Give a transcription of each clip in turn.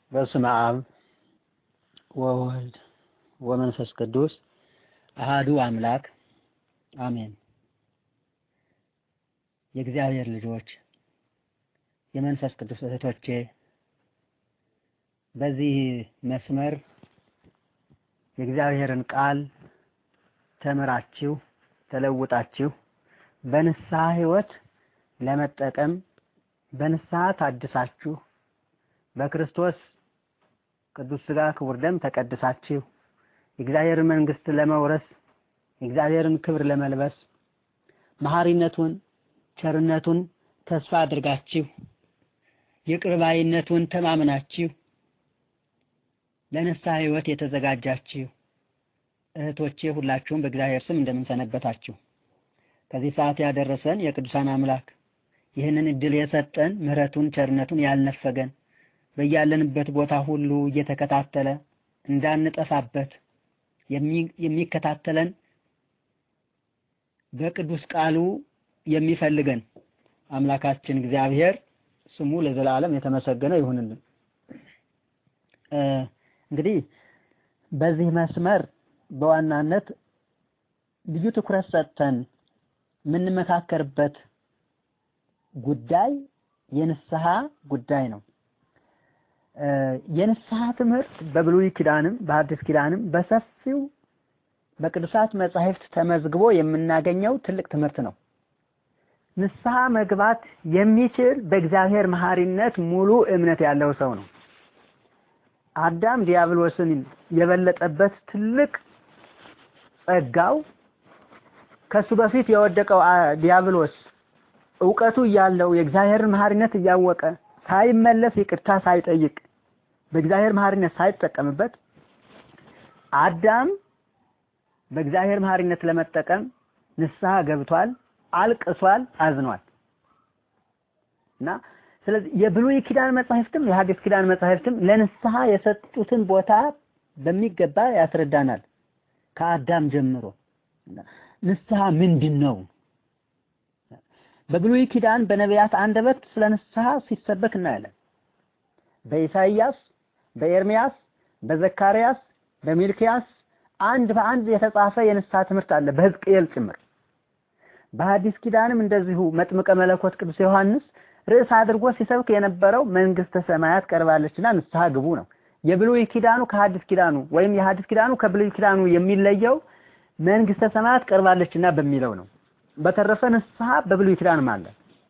በስመ አብ ወወልድ ወመንፈስ ቅዱስ አሃዱ አምላክ አሜን። የእግዚአብሔር ልጆች የመንፈስ ቅዱስ እህቶቼ በዚህ መስመር የእግዚአብሔርን ቃል ተምራችሁ ተለውጣችሁ በንስሐ ሕይወት ለመጠቀም በንስሐ ታድሳችሁ በክርስቶስ ቅዱስ ሥጋ ክቡር ደም ተቀድሳችሁ የእግዚአብሔርን መንግሥት ለመውረስ የእግዚአብሔርን ክብር ለመልበስ መሐሪነቱን ቸርነቱን ተስፋ አድርጋችሁ ይቅር ባይነቱን ተማምናችሁ ለንስሐ ሕይወት የተዘጋጃችሁ እህቶቼ ሁላችሁም በእግዚአብሔር ስም እንደምንሰነበታችሁ ከዚህ ሰዓት ያደረሰን የቅዱሳን አምላክ ይህንን እድል የሰጠን ምሕረቱን ቸርነቱን ያልነፈገን በያለንበት ቦታ ሁሉ እየተከታተለ እንዳንጠፋበት የሚከታተለን በቅዱስ ቃሉ የሚፈልገን አምላካችን እግዚአብሔር ስሙ ለዘላለም የተመሰገነ ይሁንልን። እንግዲህ በዚህ መስመር በዋናነት ልዩ ትኩረት ሰጥተን የምንመካከርበት ጉዳይ የንስሐ ጉዳይ ነው። የንስሐ ትምህርት በብሉይ ኪዳንም በሐዲስ ኪዳንም በሰፊው በቅዱሳት መጻሕፍት ተመዝግቦ የምናገኘው ትልቅ ትምህርት ነው። ንስሐ መግባት የሚችል በእግዚአብሔር መሐሪነት ሙሉ እምነት ያለው ሰው ነው። አዳም ዲያብሎስን የበለጠበት ትልቅ ጸጋው ከሱ በፊት የወደቀው ዲያብሎስ እውቀቱ እያለው የእግዚአብሔርን መሐሪነት እያወቀ ሳይመለስ ይቅርታ ሳይጠይቅ በእግዚአብሔር መሐሪነት ሳይጠቀምበት አዳም በእግዚአብሔር መሐሪነት ለመጠቀም ንስሐ ገብቷል፣ አልቅሷል፣ አዝኗል እና ስለዚህ የብሉይ ኪዳን መጻሕፍትም የሐዲስ ኪዳን መጻሕፍትም ለንስሐ የሰጡትን ቦታ በሚገባ ያስረዳናል። ከአዳም ጀምሮ ንስሐ ምንድን ነው? በብሉይ ኪዳን በነቢያት አንደበት ስለ ንስሐ ሲሰበክ እናያለን። በኢሳይያስ፣ በኤርሚያስ፣ በዘካርያስ፣ በሚልኪያስ አንድ በአንድ የተጻፈ የንስሐ ትምህርት አለ፣ በሕዝቅኤል ጭምር። በሐዲስ ኪዳንም እንደዚሁ መጥምቀ መለኮት ቅዱስ ዮሐንስ ርዕስ አድርጎ ሲሰብክ የነበረው መንግስተ ሰማያት ቀርባለችና ንስሐ ግቡ ነው። የብሉይ ኪዳኑ ከሐዲስ ኪዳኑ ወይም የሐዲስ ኪዳኑ ከብሉይ ኪዳኑ የሚለየው መንግስተ ሰማያት ቀርባለችና በሚለው ነው። በተረፈ ንስሐ በብሉይ ኪዳንም አለ።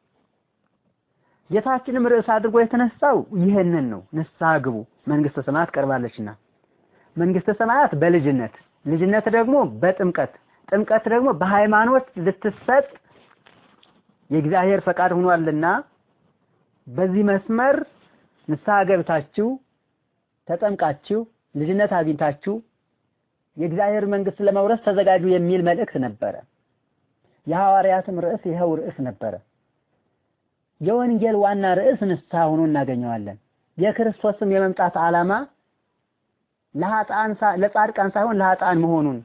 ጌታችንም ርዕስ አድርጎ የተነሳው ይህንን ነው። ንስሐ ግቡ መንግስተ ሰማያት ቀርባለችና። መንግስተ ሰማያት በልጅነት ልጅነት ደግሞ በጥምቀት ጥምቀት ደግሞ በሃይማኖት ልትሰጥ የእግዚአብሔር ፈቃድ ሆኗልና በዚህ መስመር ንስሐ ገብታችሁ ተጠምቃችሁ ልጅነት አግኝታችሁ የእግዚአብሔር መንግስት ለመውረስ ተዘጋጁ የሚል መልእክት ነበረ። የሐዋርያትም ርዕስ ይኸው ርዕስ ነበረ። የወንጌል ዋና ርዕስ ንስሐ ሆኖ እናገኘዋለን። የክርስቶስም የመምጣት ዓላማ ለኃጥአን ለጻድቃን ሳይሆን ለኃጥአን መሆኑን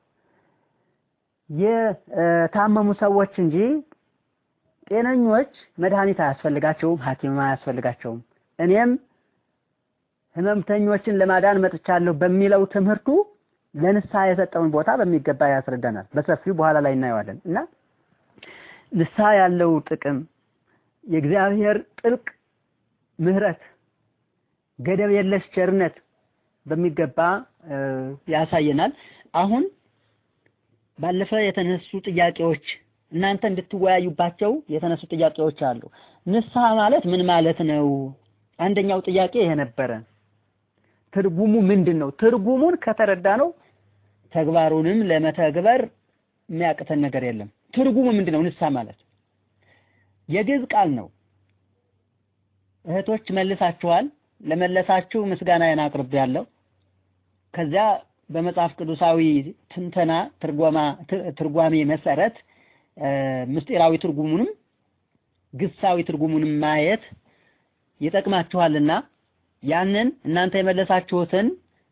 የታመሙ ሰዎች እንጂ ጤነኞች መድኃኒት አያስፈልጋቸውም፣ ሐኪምም አያስፈልጋቸውም። እኔም ህመምተኞችን ለማዳን መጥቻለሁ በሚለው ትምህርቱ ለንስሐ የሰጠውን ቦታ በሚገባ ያስረዳናል። በሰፊው በኋላ ላይ እናየዋለን እና ንስሐ ያለው ጥቅም የእግዚአብሔር ጥልቅ ምሕረት፣ ገደብ የለሽ ቸርነት በሚገባ ያሳየናል። አሁን ባለፈ የተነሱ ጥያቄዎች እናንተ እንድትወያዩባቸው የተነሱ ጥያቄዎች አሉ። ንስሐ ማለት ምን ማለት ነው? አንደኛው ጥያቄ ይሄ ነበረ። ትርጉሙ ምንድን ነው? ትርጉሙን ከተረዳ ነው ተግባሩንም ለመተግበር የሚያቅተን ነገር የለም። ትርጉሙ ምንድን ነው? ንስሐ ማለት የግዕዝ ቃል ነው። እህቶች መልሳችኋል። ለመለሳችሁ ምስጋናዬን አቅርቤያለሁ። ከዚያ በመጽሐፍ ቅዱሳዊ ትንተና ትርጓማ ትርጓሜ መሰረት ምስጢራዊ ትርጉሙንም ግሳዊ ትርጉሙንም ማየት ይጠቅማችኋልና ያንን እናንተ የመለሳችሁትን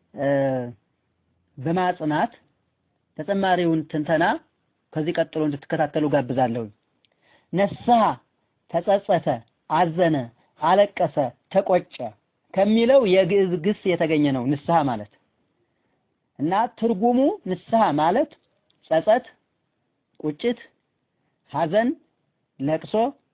በማጽናት ተጨማሪውን ትንተና ከዚህ ቀጥሎ እንድትከታተሉ ጋብዛለሁ። ነስሐ፣ ተጸጸተ፣ አዘነ፣ አለቀሰ፣ ተቆጨ ከሚለው የግዕዝ ግስ የተገኘ ነው ንስሐ ማለት እና ትርጉሙ ንስሐ ማለት ጸጸት፣ ቁጭት፣ ሐዘን፣ ለቅሶ፣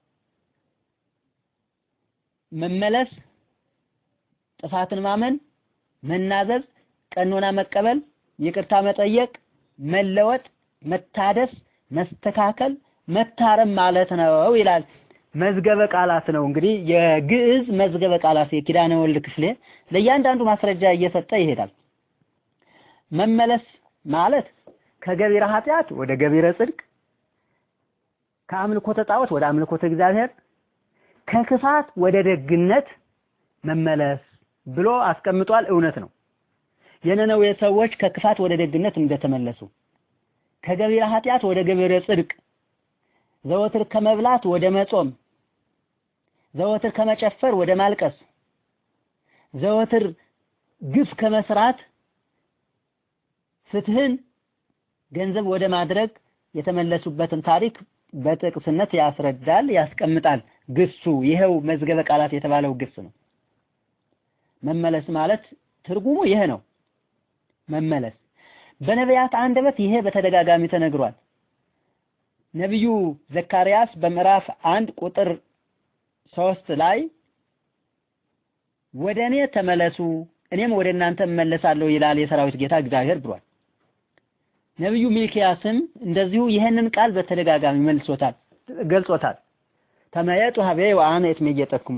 መመለስ፣ ጥፋትን ማመን፣ መናዘዝ፣ ቀኖና መቀበል፣ ይቅርታ መጠየቅ፣ መለወጥ፣ መታደስ፣ መስተካከል፣ መታረም ማለት ነው ይላል። መዝገበ ቃላት ነው እንግዲህ የግዕዝ መዝገበ ቃላት የኪዳነ ወልድ ክፍሌ ለእያንዳንዱ ማስረጃ እየሰጠ ይሄዳል። መመለስ ማለት ከገቢረ ኃጢአት ወደ ገቢረ ጽድቅ፣ ከአምልኮተ ጣዖት ወደ አምልኮተ እግዚአብሔር፣ ከክፋት ወደ ደግነት መመለስ ብሎ አስቀምጧል። እውነት ነው። የነነዌ ሰዎች ከክፋት ወደ ደግነት እንደተመለሱ ከገቢረ ኃጢአት ወደ ገቢረ ጽድቅ ዘወትር ከመብላት ወደ መጾም፣ ዘወትር ከመጨፈር ወደ ማልቀስ፣ ዘወትር ግፍ ከመስራት ፍትህን ገንዘብ ወደ ማድረግ የተመለሱበትን ታሪክ በጥቅስነት ያስረዳል፣ ያስቀምጣል። ግሱ ይሄው መዝገበ ቃላት የተባለው ግስ ነው። መመለስ ማለት ትርጉሙ ይሄ ነው። መመለስ በነቢያት አንደበት ይሄ በተደጋጋሚ ተነግሯል። ነቢዩ ዘካርያስ በምዕራፍ አንድ ቁጥር ሶስት ላይ ወደ እኔ ተመለሱ እኔም ወደ እናንተ እመለሳለሁ ይላል የሰራዊት ጌታ እግዚአብሔር ብሏል። ነቢዩ ሚልኪያስም እንደዚሁ ይህንን ቃል በተደጋጋሚ መልሶታል፣ ገልጾታል። ተመየጡ ሀቤ ወአነ እትሜየጠክሙ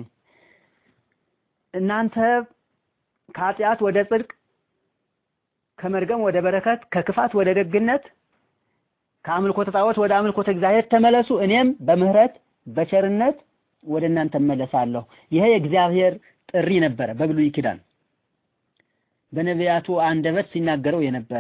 እናንተ ከኃጢአት ወደ ጽድቅ፣ ከመርገም ወደ በረከት፣ ከክፋት ወደ ደግነት ከአምልኮተ ጣዖት ወደ አምልኮተ እግዚአብሔር ተመለሱ እኔም በምህረት በቸርነት ወደ እናንተ እመለሳለሁ። ይሄ የእግዚአብሔር ጥሪ ነበረ በብሉይ ኪዳን በነቢያቱ አንደበት ሲናገረው የነበረ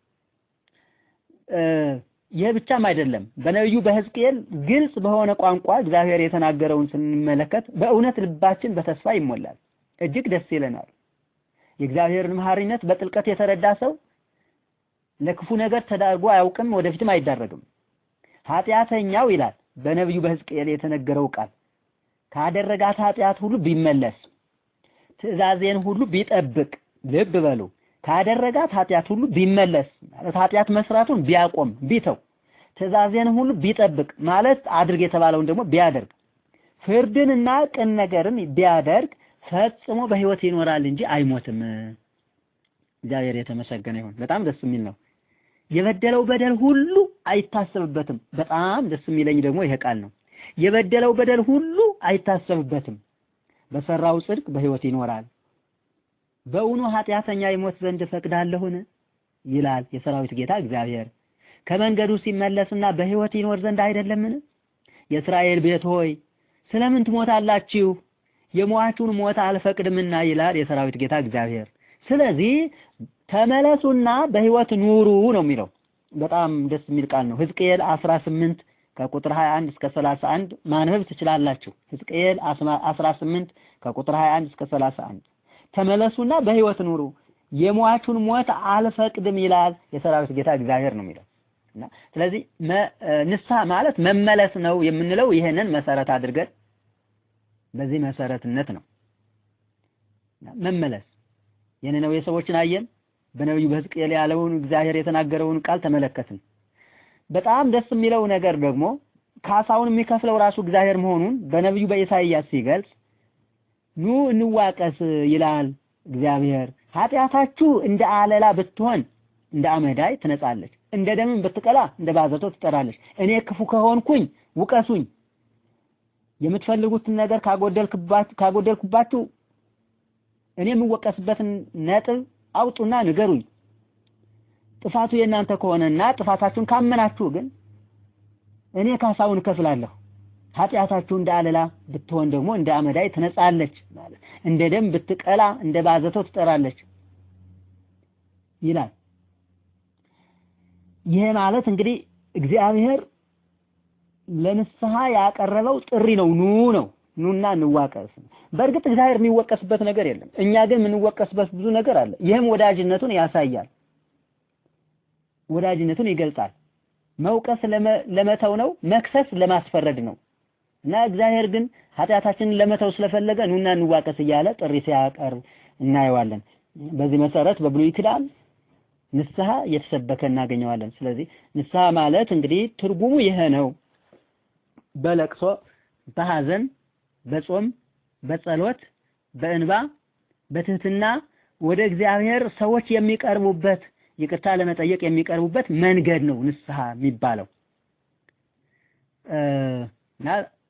ይህ ብቻም አይደለም። በነቢዩ በሕዝቅኤል ግልጽ በሆነ ቋንቋ እግዚአብሔር የተናገረውን ስንመለከት በእውነት ልባችን በተስፋ ይሞላል፣ እጅግ ደስ ይለናል። የእግዚአብሔርን መሐሪነት በጥልቀት የተረዳ ሰው ለክፉ ነገር ተዳርጎ አያውቅም፣ ወደፊትም አይዳረግም። ኃጢአተኛው ይላል በነቢዩ በሕዝቅኤል የተነገረው ቃል ካደረጋት ኃጢአት ሁሉ ቢመለስ ትእዛዜን ሁሉ ቢጠብቅ፣ ልብ በሉ ካደረጋት ኃጢአት ሁሉ ቢመለስ ማለት ኃጢአት መስራቱን ቢያቆም ቢተው፣ ትእዛዜን ሁሉ ቢጠብቅ ማለት አድርግ የተባለውን ደግሞ ቢያደርግ፣ ፍርድንና ቅን ነገርን ቢያደርግ ፈጽሞ በሕይወት ይኖራል እንጂ አይሞትም። እግዚአብሔር የተመሰገነ ይሁን። በጣም ደስ የሚል ነው። የበደለው በደል ሁሉ አይታሰብበትም። በጣም ደስ የሚለኝ ደግሞ ይሄ ቃል ነው። የበደለው በደል ሁሉ አይታሰብበትም፣ በሰራው ጽድቅ በሕይወት ይኖራል። በእውኑ ኃጢአተኛ ይሞት ዘንድ እፈቅዳለሁን? ይላል የሰራዊት ጌታ እግዚአብሔር። ከመንገዱ ሲመለስና በሕይወት ይኖር ዘንድ አይደለምን? የእስራኤል ቤት ሆይ ስለምን ትሞታላችሁ? የሟቹን ሞት አልፈቅድምና ይላል የሰራዊት ጌታ እግዚአብሔር። ስለዚህ ተመለሱና በሕይወት ኑሩ ነው የሚለው። በጣም ደስ የሚል ቃል ነው። ሕዝቅኤል 18 ከቁጥር 21 እስከ 31 ማንበብ ትችላላችሁ። ሕዝቅኤል 18 ከቁጥር 21 እስከ 31 ተመለሱና በሕይወት ኑሩ የሟቹን ሞት አልፈቅድም ይላል የሰራዊት ጌታ እግዚአብሔር ነው የሚለው እና ስለዚህ ንስሐ ማለት መመለስ ነው የምንለው ይሄንን መሰረት አድርገን በዚህ መሰረትነት ነው መመለስ የነነዌ ሰዎችን አየን። በነቢዩ በሕዝቅኤል ያለውን እግዚአብሔር የተናገረውን ቃል ተመለከትን። በጣም ደስ የሚለው ነገር ደግሞ ካሳውን የሚከፍለው ራሱ እግዚአብሔር መሆኑን በነቢዩ በኢሳይያስ ሲገልጽ ኑ እንዋቀስ ይላል እግዚአብሔር። ኃጢአታችሁ እንደ አለላ ብትሆን እንደ አመዳይ ትነጻለች፣ እንደ ደምም ብትቀላ እንደ ባዘቶ ትጠራለች። እኔ ክፉ ከሆንኩኝ ውቀሱኝ፣ የምትፈልጉትን ነገር ካጎደልኩባችሁ እኔ የምወቀስበትን ነጥብ አውጡና ንገሩኝ። ጥፋቱ የእናንተ ከሆነና ጥፋታችሁን ካመናችሁ ግን እኔ ካሳውን እከፍላለሁ። ኃጢአታችሁ እንደ አለላ ብትሆን ደግሞ እንደ አመዳይ ትነጻለች ማለት እንደ ደም ብትቀላ እንደ ባዘቶ ትጠራለች ይላል። ይሄ ማለት እንግዲህ እግዚአብሔር ለንስሐ ያቀረበው ጥሪ ነው። ኑ ነው ኑና እንዋቀስ። በእርግጥ እግዚአብሔር የሚወቀስበት ነገር የለም። እኛ ግን የምንወቀስበት ብዙ ነገር አለ። ይህም ወዳጅነቱን ያሳያል፣ ወዳጅነቱን ይገልጻል። መውቀስ ለመተው ነው፣ መክሰስ ለማስፈረድ ነው። እና እግዚአብሔር ግን ኃጢአታችንን ለመተው ስለፈለገ ኑና እንዋቀስ እያለ ጥሪ ሲያቀርብ እናየዋለን። በዚህ መሰረት በብሉይ ኪዳን ንስሐ እየተሰበከ እናገኘዋለን። ስለዚህ ንስሐ ማለት እንግዲህ ትርጉሙ ይሄ ነው። በለቅሶ፣ በሐዘን፣ በጾም፣ በጸሎት፣ በእንባ፣ በትህትና ወደ እግዚአብሔር ሰዎች የሚቀርቡበት ይቅርታ ለመጠየቅ የሚቀርቡበት መንገድ ነው ንስሐ የሚባለው እና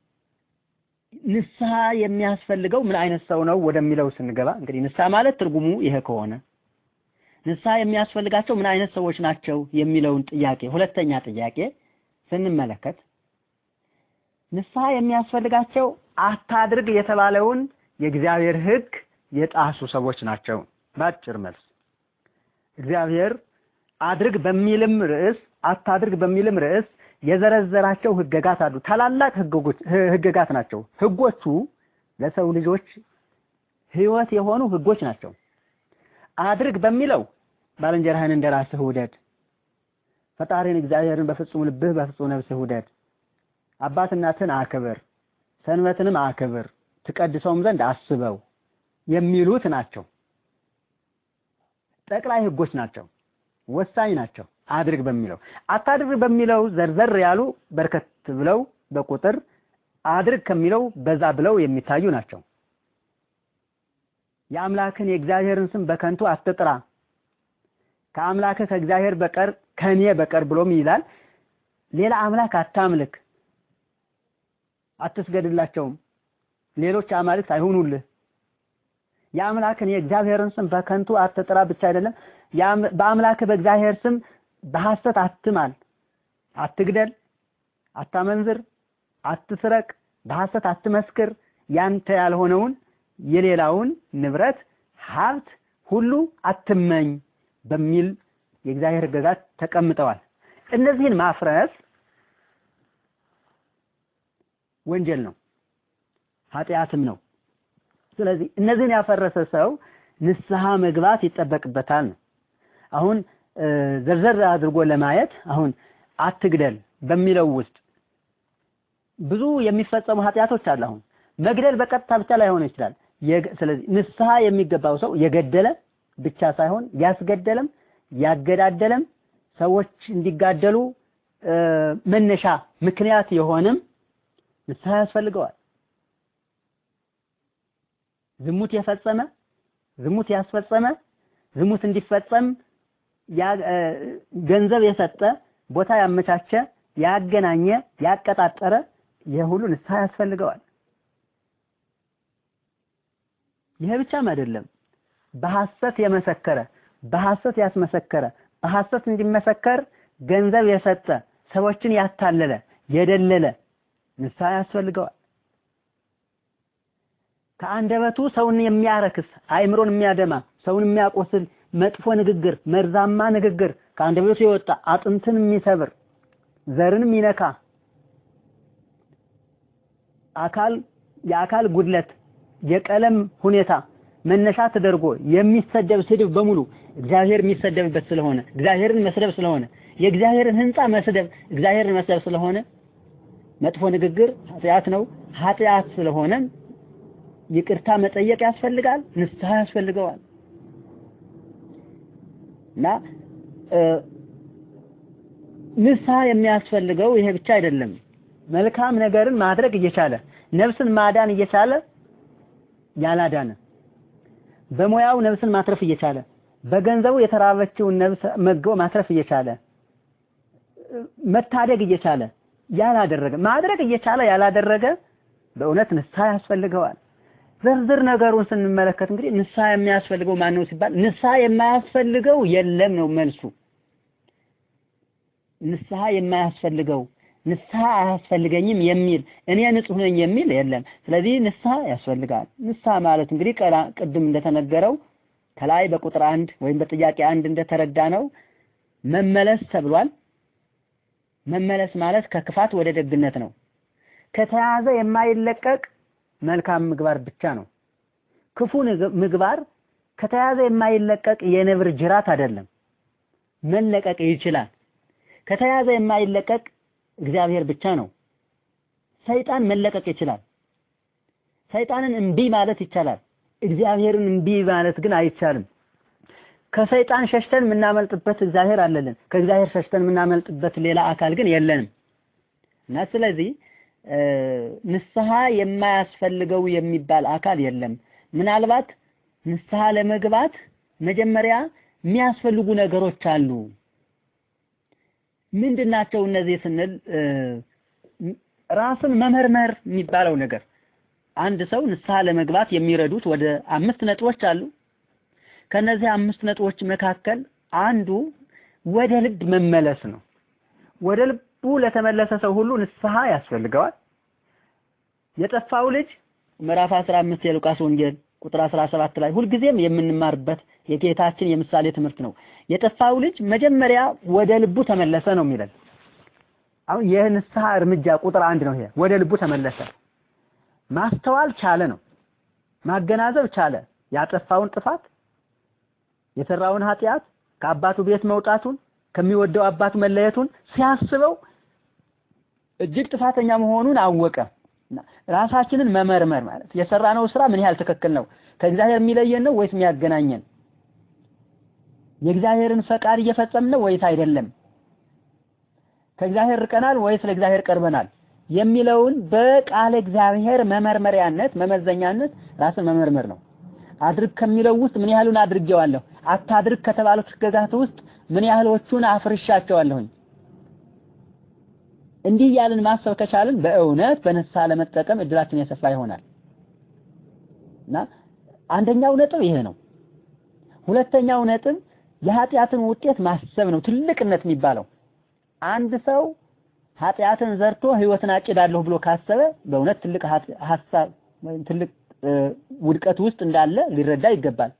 ንስሐ የሚያስፈልገው ምን አይነት ሰው ነው ወደሚለው ስንገባ እንግዲህ ንስሐ ማለት ትርጉሙ ይሄ ከሆነ ንስሐ የሚያስፈልጋቸው ምን አይነት ሰዎች ናቸው የሚለውን ጥያቄ ሁለተኛ ጥያቄ ስንመለከት ንስሐ የሚያስፈልጋቸው አታድርግ የተባለውን የእግዚአብሔር ሕግ የጣሱ ሰዎች ናቸው። በአጭር መልስ እግዚአብሔር አድርግ በሚልም ርዕስ አታድርግ በሚልም ርዕስ የዘረዘራቸው ህገጋት አሉ። ታላላቅ ህገጋት ናቸው። ህጎቹ ለሰው ልጆች ህይወት የሆኑ ህጎች ናቸው። አድርግ በሚለው ባልንጀራህን እንደ ራስህ ውደድ፣ ፈጣሪን እግዚአብሔርን በፍጹም ልብህ በፍጹም ነፍስህ ውደድ፣ አባት እናትን አክብር፣ ሰንበትንም አክብር፣ ትቀድሰውም ዘንድ አስበው የሚሉት ናቸው። ጠቅላይ ህጎች ናቸው። ወሳኝ ናቸው። አድርግ በሚለው አታድርግ በሚለው ዘርዘር ያሉ በርከት ብለው በቁጥር አድርግ ከሚለው በዛ ብለው የሚታዩ ናቸው። የአምላክን የእግዚአብሔርን ስም በከንቱ አትጥራ፣ ከአምላክህ ከእግዚአብሔር በቀር ከኔ በቀር ብሎም ይላል። ሌላ አምላክ አታምልክ፣ አትስገድላቸውም፣ ሌሎች አማልክት አይሁኑልህ። የአምላክን የእግዚአብሔርን ስም በከንቱ አትጥራ ብቻ አይደለም፣ በአምላክህ በእግዚአብሔር ስም በሐሰት አትማል፣ አትግደል፣ አታመንዝር፣ አትስረቅ፣ በሐሰት አትመስክር፣ ያንተ ያልሆነውን የሌላውን ንብረት ሀብት ሁሉ አትመኝ በሚል የእግዚአብሔር ሕግጋት ተቀምጠዋል። እነዚህን ማፍረስ ወንጀል ነው፣ ኃጢአትም ነው። ስለዚህ እነዚህን ያፈረሰ ሰው ንስሐ መግባት ይጠበቅበታል ነው። አሁን ዘርዘር አድርጎ ለማየት አሁን አትግደል በሚለው ውስጥ ብዙ የሚፈጸሙ ኃጢአቶች አሉ። አሁን መግደል በቀጥታ ብቻ ላይሆን ይችላል። ስለዚህ ንስሐ የሚገባው ሰው የገደለ ብቻ ሳይሆን ያስገደለም ያገዳደለም ሰዎች እንዲጋደሉ መነሻ ምክንያት የሆነም ንስሐ ያስፈልገዋል። ዝሙት የፈጸመ ዝሙት ያስፈጸመ ዝሙት እንዲፈጸም ገንዘብ የሰጠ ቦታ ያመቻቸ ያገናኘ ያቀጣጠረ ይህ ሁሉ ንስሐ ያስፈልገዋል። ይሄ ብቻም አይደለም። በሐሰት የመሰከረ በሐሰት ያስመሰከረ በሐሰት እንዲመሰከር ገንዘብ የሰጠ ሰዎችን ያታለለ የደለለ ንስሐ ያስፈልገዋል። ከአንደበቱ ሰውን የሚያረክስ አእምሮን የሚያደማ ሰውን የሚያቆስል መጥፎ ንግግር፣ መርዛማ ንግግር ከአንደበቱ የወጣ አጥንትን የሚሰብር ዘርን የሚነካ አካል የአካል ጉድለት የቀለም ሁኔታ መነሻ ተደርጎ የሚሰደብ ስድብ በሙሉ እግዚአብሔር የሚሰደብበት ስለሆነ እግዚአብሔርን መስደብ ስለሆነ የእግዚአብሔርን ሕንፃ መስደብ እግዚአብሔርን መስደብ ስለሆነ መጥፎ ንግግር ኃጢአት ነው። ኃጢአት ስለሆነ ይቅርታ መጠየቅ ያስፈልጋል፣ ንስሐ ያስፈልገዋል። እና ንስሐ የሚያስፈልገው ይሄ ብቻ አይደለም። መልካም ነገርን ማድረግ እየቻለ ነፍስን ማዳን እየቻለ ያላዳነ በሙያው ነፍስን ማትረፍ እየቻለ በገንዘቡ የተራበችውን ነፍስ መገው ማትረፍ እየቻለ መታደግ እየቻለ ያላደረገ ማድረግ እየቻለ ያላደረገ በእውነት ንስሐ ያስፈልገዋል። ዝርዝር ነገሩን ስንመለከት እንግዲህ ንስሐ የሚያስፈልገው ማን ነው ሲባል ንስሐ የማያስፈልገው የለም ነው መልሱ። ንስሐ የማያስፈልገው ንስሐ አያስፈልገኝም የሚል እኔ ንጹሕ ነኝ የሚል የለም። ስለዚህ ንስሐ ያስፈልጋል። ንስሐ ማለት እንግዲህ ቅድም እንደተነገረው ከላይ በቁጥር አንድ ወይም በጥያቄ አንድ እንደተረዳ ነው መመለስ ተብሏል። መመለስ ማለት ከክፋት ወደ ደግነት ነው። ከተያዘ የማይለቀቅ መልካም ምግባር ብቻ ነው። ክፉ ምግባር ከተያዘ የማይለቀቅ የነብር ጅራት አይደለም። መለቀቅ ይችላል። ከተያዘ የማይለቀቅ እግዚአብሔር ብቻ ነው። ሰይጣን መለቀቅ ይችላል። ሰይጣንን እምቢ ማለት ይቻላል። እግዚአብሔርን እምቢ ማለት ግን አይቻልም። ከሰይጣን ሸሽተን የምናመልጥበት እግዚአብሔር አለልን። ከእግዚአብሔር ሸሽተን የምናመልጥበት ሌላ አካል ግን የለንም እና ስለዚህ ንስሐ የማያስፈልገው የሚባል አካል የለም። ምናልባት ንስሐ ለመግባት መጀመሪያ የሚያስፈልጉ ነገሮች አሉ። ምንድን ናቸው እነዚህ ስንል ራስን መመርመር የሚባለው ነገር አንድ ሰው ንስሐ ለመግባት የሚረዱት ወደ አምስት ነጥቦች አሉ። ከነዚህ አምስት ነጥቦች መካከል አንዱ ወደ ልብ መመለስ ነው። ወደ ልቡ ለተመለሰ ሰው ሁሉ ንስሐ ያስፈልገዋል። የጠፋው ልጅ ምዕራፍ 15 የሉቃስ ወንጌል ቁጥር 17 ላይ ሁልጊዜም የምንማርበት የጌታችን የምሳሌ ትምህርት ነው። የጠፋው ልጅ መጀመሪያ ወደ ልቡ ተመለሰ ነው የሚለን። አሁን የንስሐ እርምጃ ቁጥር አንድ ነው ይሄ። ወደ ልቡ ተመለሰ። ማስተዋል ቻለ ነው። ማገናዘብ ቻለ። ያጠፋውን ጥፋት፣ የሰራውን ኃጢአት፣ ከአባቱ ቤት መውጣቱን፣ ከሚወደው አባቱ መለየቱን ሲያስበው እጅግ ጥፋተኛ መሆኑን አወቀ። ራሳችንን መመርመር ማለት የሰራነው ስራ ምን ያህል ትክክል ነው? ከእግዚአብሔር የሚለየን ነው ወይስ የሚያገናኘን? የእግዚአብሔርን ፈቃድ እየፈጸምን ነው ወይስ አይደለም? ከእግዚአብሔር ርቀናል ወይስ ለእግዚአብሔር ቀርበናል? የሚለውን በቃለ እግዚአብሔር መመርመሪያነት መመዘኛነት ራስን መመርመር ነው። አድርግ ከሚለው ውስጥ ምን ያህሉን አድርጌዋለሁ? አታድርግ ከተባሉት ሕግጋት ውስጥ ምን ያህሎቹን አፍርሻቸዋለሁኝ? እንዲህ እያልን ማሰብ ከቻልን በእውነት በንስሐ ለመጠቀም እድላችን የሰፋ ይሆናል እና አንደኛው ነጥብ ይሄ ነው። ሁለተኛው ነጥብ የኃጢአትን ውጤት ማሰብ ነው። ትልቅነት የሚባለው አንድ ሰው ኃጢአትን ዘርቶ ህይወትን አጭዳለሁ ብሎ ካሰበ በእውነት ትልቅ ሀሳብ ትልቅ ውድቀት ውስጥ እንዳለ ሊረዳ ይገባል።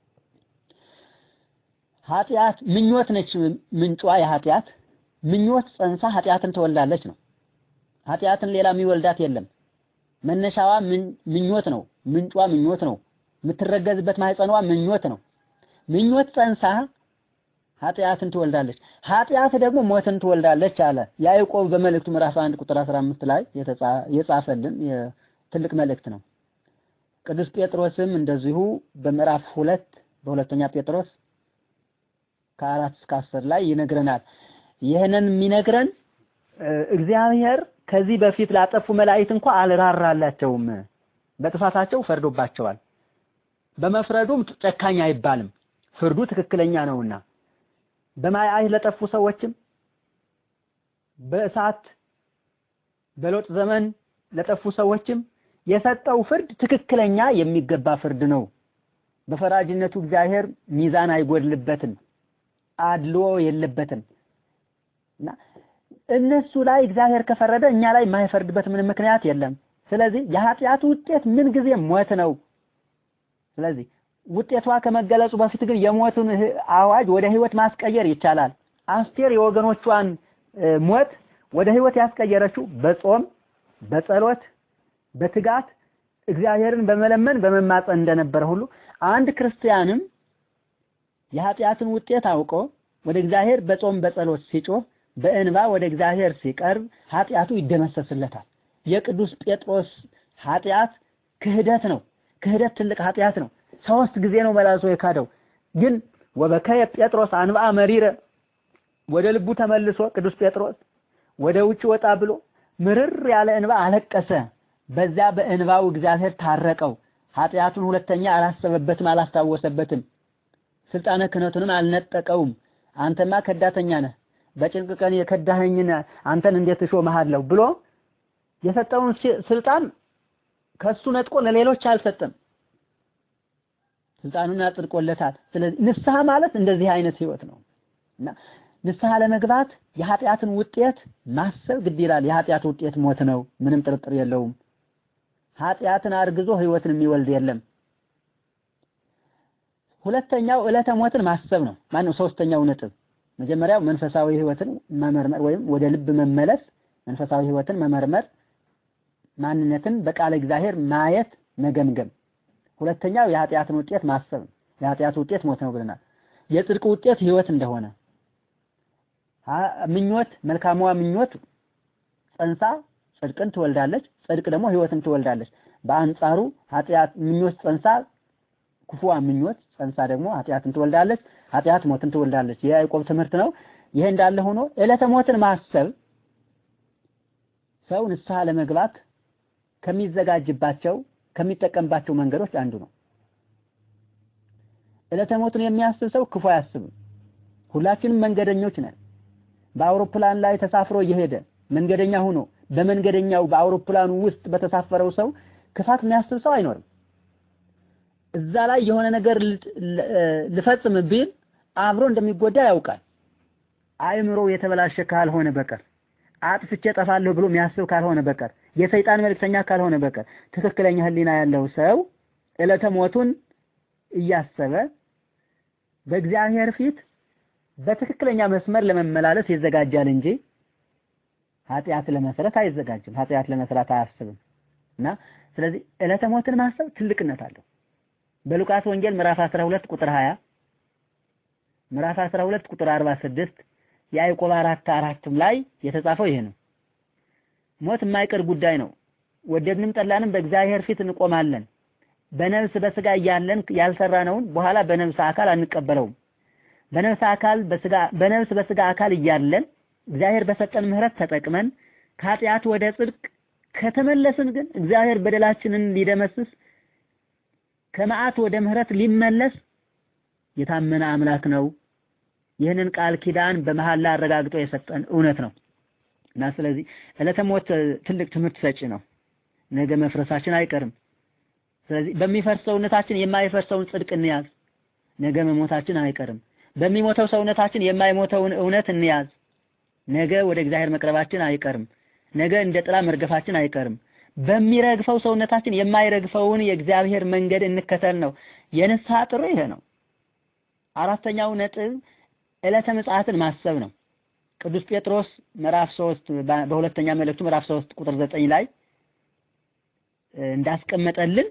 ኃጢአት ምኞት ነች ምንጯ የኃጢአት ምኞት ጸንሳ ኃጢአትን ትወልዳለች ነው። ኃጢአትን ሌላ የሚወልዳት የለም። መነሻዋ ምኞት ነው። ምንጯ ምኞት ነው። የምትረገዝበት ማህፀኗ ምኞት ነው። ምኞት ጸንሳ ኃጢአትን ትወልዳለች። ኃጢአት ደግሞ ሞትን ትወልዳለች አለ ያዕቆብ በመልእክቱ ምዕራፍ 1 ቁጥር 15 ላይ የጻፈልን ትልቅ መልእክት ነው። ቅዱስ ጴጥሮስም እንደዚሁ በምዕራፍ ሁለት በሁለተኛ ጴጥሮስ ከአራት እስከ አስር ላይ ይነግረናል። ይህንን የሚነግረን እግዚአብሔር ከዚህ በፊት ላጠፉ መላእክት እንኳ አልራራላቸውም፣ በጥፋታቸው ፈርዶባቸዋል። በመፍረዱም ጨካኝ አይባልም፣ ፍርዱ ትክክለኛ ነውና በማይ ለጠፉ ሰዎችም በእሳት በሎጥ ዘመን ለጠፉ ሰዎችም የሰጠው ፍርድ ትክክለኛ የሚገባ ፍርድ ነው። በፈራጅነቱ እግዚአብሔር ሚዛን አይጎድልበትም፣ አድልዎ የለበትም እና እነሱ ላይ እግዚአብሔር ከፈረደ እኛ ላይ የማይፈርድበት ምንም ምክንያት የለም። ስለዚህ የኃጢአቱ ውጤት ምን ጊዜ ሞት ነው። ስለዚህ ውጤቷ ከመገለጹ በፊት ግን የሞቱን አዋጅ ወደ ህይወት ማስቀየር ይቻላል። አስቴር የወገኖቿን ሞት ወደ ህይወት ያስቀየረችው በጾም በጸሎት በትጋት እግዚአብሔርን በመለመን በመማፀን እንደነበረ ሁሉ አንድ ክርስቲያንም የኃጢአትን ውጤት አውቆ ወደ እግዚአብሔር በጾም በጸሎት ሲጮህ በእንባ ወደ እግዚአብሔር ሲቀርብ ኃጢአቱ ይደመሰስለታል። የቅዱስ ጴጥሮስ ኃጢአት ክህደት ነው። ክህደት ትልቅ ኃጢአት ነው። ሶስት ጊዜ ነው መላልሶ የካደው። ግን ወበከየ ጴጥሮስ አንብአ መሪረ ወደ ልቡ ተመልሶ ቅዱስ ጴጥሮስ ወደ ውጭ ወጣ ብሎ ምርር ያለ እንባ አለቀሰ። በዚያ በእንባው እግዚአብሔር ታረቀው። ኃጢአቱን ሁለተኛ አላሰበበትም፣ አላስታወሰበትም። ስልጣነ ክህነቱንም አልነጠቀውም። አንተማ ከዳተኛ ነህ፣ በጭንቅ ቀን የከዳኸኝን አንተን እንዴት እሾምሃለሁ ብሎ የሰጠውን ስልጣን ከሱ ነጥቆ ለሌሎች አልሰጠም። ስልጣኑን አጽድቆለታል። ስለዚህ ንስሐ ማለት እንደዚህ አይነት ህይወት ነው እና ንስሐ ለመግባት የኃጢአትን ውጤት ማሰብ ግድ ይላል። የኃጢአት ውጤት ሞት ነው፣ ምንም ጥርጥር የለውም። ኃጢአትን አርግዞ ህይወትን የሚወልድ የለም። ሁለተኛው ዕለተ ሞትን ማሰብ ነው። ማነው ሶስተኛው ነጥብ። መጀመሪያው መንፈሳዊ ህይወትን መመርመር ወይም ወደ ልብ መመለስ፣ መንፈሳዊ ህይወትን መመርመር፣ ማንነትን በቃለ እግዚአብሔር ማየት፣ መገምገም። ሁለተኛው የኃጢአትን ውጤት ማሰብ ነው። የኃጢአት ውጤት ሞት ነው ብለናል። የጽድቅ ውጤት ህይወት እንደሆነ ምኞት መልካሟ ምኞት ጸንሳ ጽድቅን ትወልዳለች፣ ጽድቅ ደግሞ ሕይወትን ትወልዳለች። በአንጻሩ ኃጢአት ምኞት ጸንሳ ክፉዋ ምኞት ጸንሳ ደግሞ ኃጢአትን ትወልዳለች፣ ኃጢአት ሞትን ትወልዳለች። የያዕቆብ ትምህርት ነው። ይሄ እንዳለ ሆኖ ዕለተ ሞትን ማሰብ ሰው ንስሐ ለመግባት ከሚዘጋጅባቸው ከሚጠቀምባቸው መንገዶች አንዱ ነው። ዕለተ ሞትን የሚያስብ ሰው ክፉ አያስብም። ሁላችንም መንገደኞች ነን። በአውሮፕላን ላይ ተሳፍሮ እየሄደ መንገደኛ ሆኖ በመንገደኛው በአውሮፕላኑ ውስጥ በተሳፈረው ሰው ክፋት የሚያስብ ሰው አይኖርም። እዛ ላይ የሆነ ነገር ልፈጽም ቢል አብሮ እንደሚጎዳ ያውቃል። አእምሮ የተበላሸ ካልሆነ በቀር አጥፍቼ ጠፋለሁ ብሎ የሚያስብ ካልሆነ በቀር የሰይጣን መልእክተኛ ካልሆነ በቀር ትክክለኛ ሕሊና ያለው ሰው ዕለተ ሞቱን እያሰበ በእግዚአብሔር ፊት በትክክለኛ መስመር ለመመላለስ ይዘጋጃል እንጂ ኃጢአት ለመስራት አይዘጋጅም። ኃጢአት ለመስራት አያስብም እና ስለዚህ ዕለተ ሞትን ማሰብ ትልቅነት አለው። በሉቃስ ወንጌል ምዕራፍ 12 ቁጥር 20 ምዕራፍ 12 ቁጥር 46 ያዕቆብ አራት አራትም ላይ የተጻፈው ይሄ ነው። ሞት የማይቀር ጉዳይ ነው። ወደድንም ጠላንም በእግዚአብሔር ፊት እንቆማለን። በነፍስ በስጋ እያለን ያልሰራነውን በኋላ በነፍስ አካል አንቀበለውም። በነፍስ አካል በስጋ በነፍስ በስጋ አካል እያለን እግዚአብሔር በሰጠን ምሕረት ተጠቅመን ከኃጢአት ወደ ጽድቅ ከተመለስን ግን እግዚአብሔር በደላችንን ሊደመስስ ከመዓት ወደ ምሕረት ሊመለስ የታመነ አምላክ ነው። ይህንን ቃል ኪዳን በመሐላ አረጋግጦ የሰጠን እውነት ነው እና ስለዚህ ዕለተ ሞት ትልቅ ትምህርት ሰጪ ነው። ነገ መፍረሳችን አይቀርም። ስለዚህ በሚፈርስ ሰውነታችን የማይፈርሰውን ጽድቅ እንያዝ። ነገ መሞታችን አይቀርም። በሚሞተው ሰውነታችን የማይሞተውን እውነት እንያዝ። ነገ ወደ እግዚአብሔር መቅረባችን አይቀርም። ነገ እንደ ጥላ መርገፋችን አይቀርም። በሚረግፈው ሰውነታችን የማይረግፈውን የእግዚአብሔር መንገድ እንከተል ነው። የንስሐ ጥሩ ይሄ ነው። አራተኛው ነጥብ ዕለተ ምጽአትን ማሰብ ነው። ቅዱስ ጴጥሮስ ምዕራፍ 3 በሁለተኛ መልእክቱ ምዕራፍ 3 ቁጥር 9 ላይ እንዳስቀመጠልን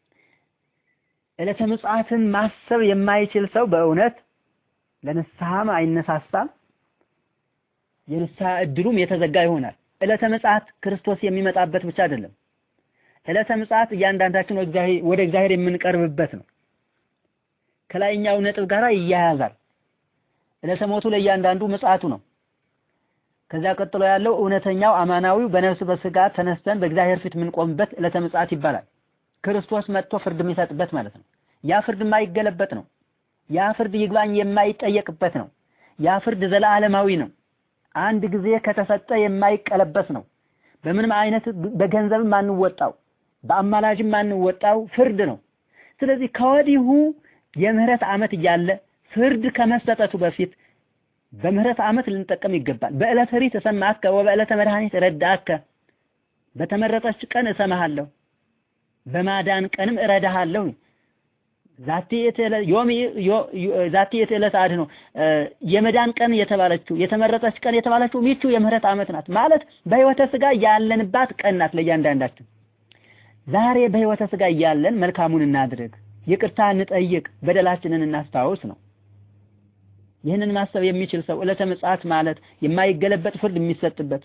ዕለተ ምጽአትን ማሰብ የማይችል ሰው በእውነት ለንስሐም አይነሳሳም፣ የንስሐ እድሉም የተዘጋ ይሆናል። ዕለተ ምጽአት ክርስቶስ የሚመጣበት ብቻ አይደለም። ዕለተ ምጽአት እያንዳንዳችን ወደ እግዚአብሔር የምንቀርብበት ነው። ከላይኛው ነጥብ ጋር ይያያዛል። ዕለተ ሞቱ ለእያንዳንዱ ምጽአቱ ነው። ከዚያ ቀጥሎ ያለው እውነተኛው አማናዊው በነፍስ በስጋ ተነስተን በእግዚአብሔር ፊት የምንቆምበት ዕለተ ምጽአት ይባላል። ክርስቶስ መጥቶ ፍርድ የሚሰጥበት ማለት ነው። ያ ፍርድ የማይገለበጥ ነው። ያ ፍርድ ይግባኝ የማይጠየቅበት ነው። ያ ፍርድ ዘላለማዊ ነው። አንድ ጊዜ ከተሰጠ የማይቀለበስ ነው። በምንም አይነት በገንዘብም አንወጣው፣ በአማላጅም አንወጣው ፍርድ ነው። ስለዚህ ከወዲሁ የምህረት ዓመት እያለ ፍርድ ከመሰጠቱ በፊት በምህረት ዓመት ልንጠቀም ይገባል። በዕለተ ሪት እሰማከ ወበዕለተ መድኃኒት ረዳከ፣ በተመረጠች ቀን እሰማሃለሁ በማዳን ቀንም እረዳሃለሁ። ዛቲ ዮም ዛቲ ዕለት አድኅኖ የመዳን ቀን የተባለችው የተመረጠች ቀን የተባለችው ሚቹ የምህረት ዓመት ናት ማለት በሕይወተ ሥጋ ያለንባት ቀን ናት ለእያንዳንዳችን። ዛሬ በሕይወተ ሥጋ እያለን መልካሙን እናድርግ፣ ይቅርታ እንጠይቅ፣ በደላችንን እናስታውስ ነው። ይህንን ማሰብ የሚችል ሰው ዕለተ ምጽአት ማለት የማይገለበጥ ፍርድ የሚሰጥበት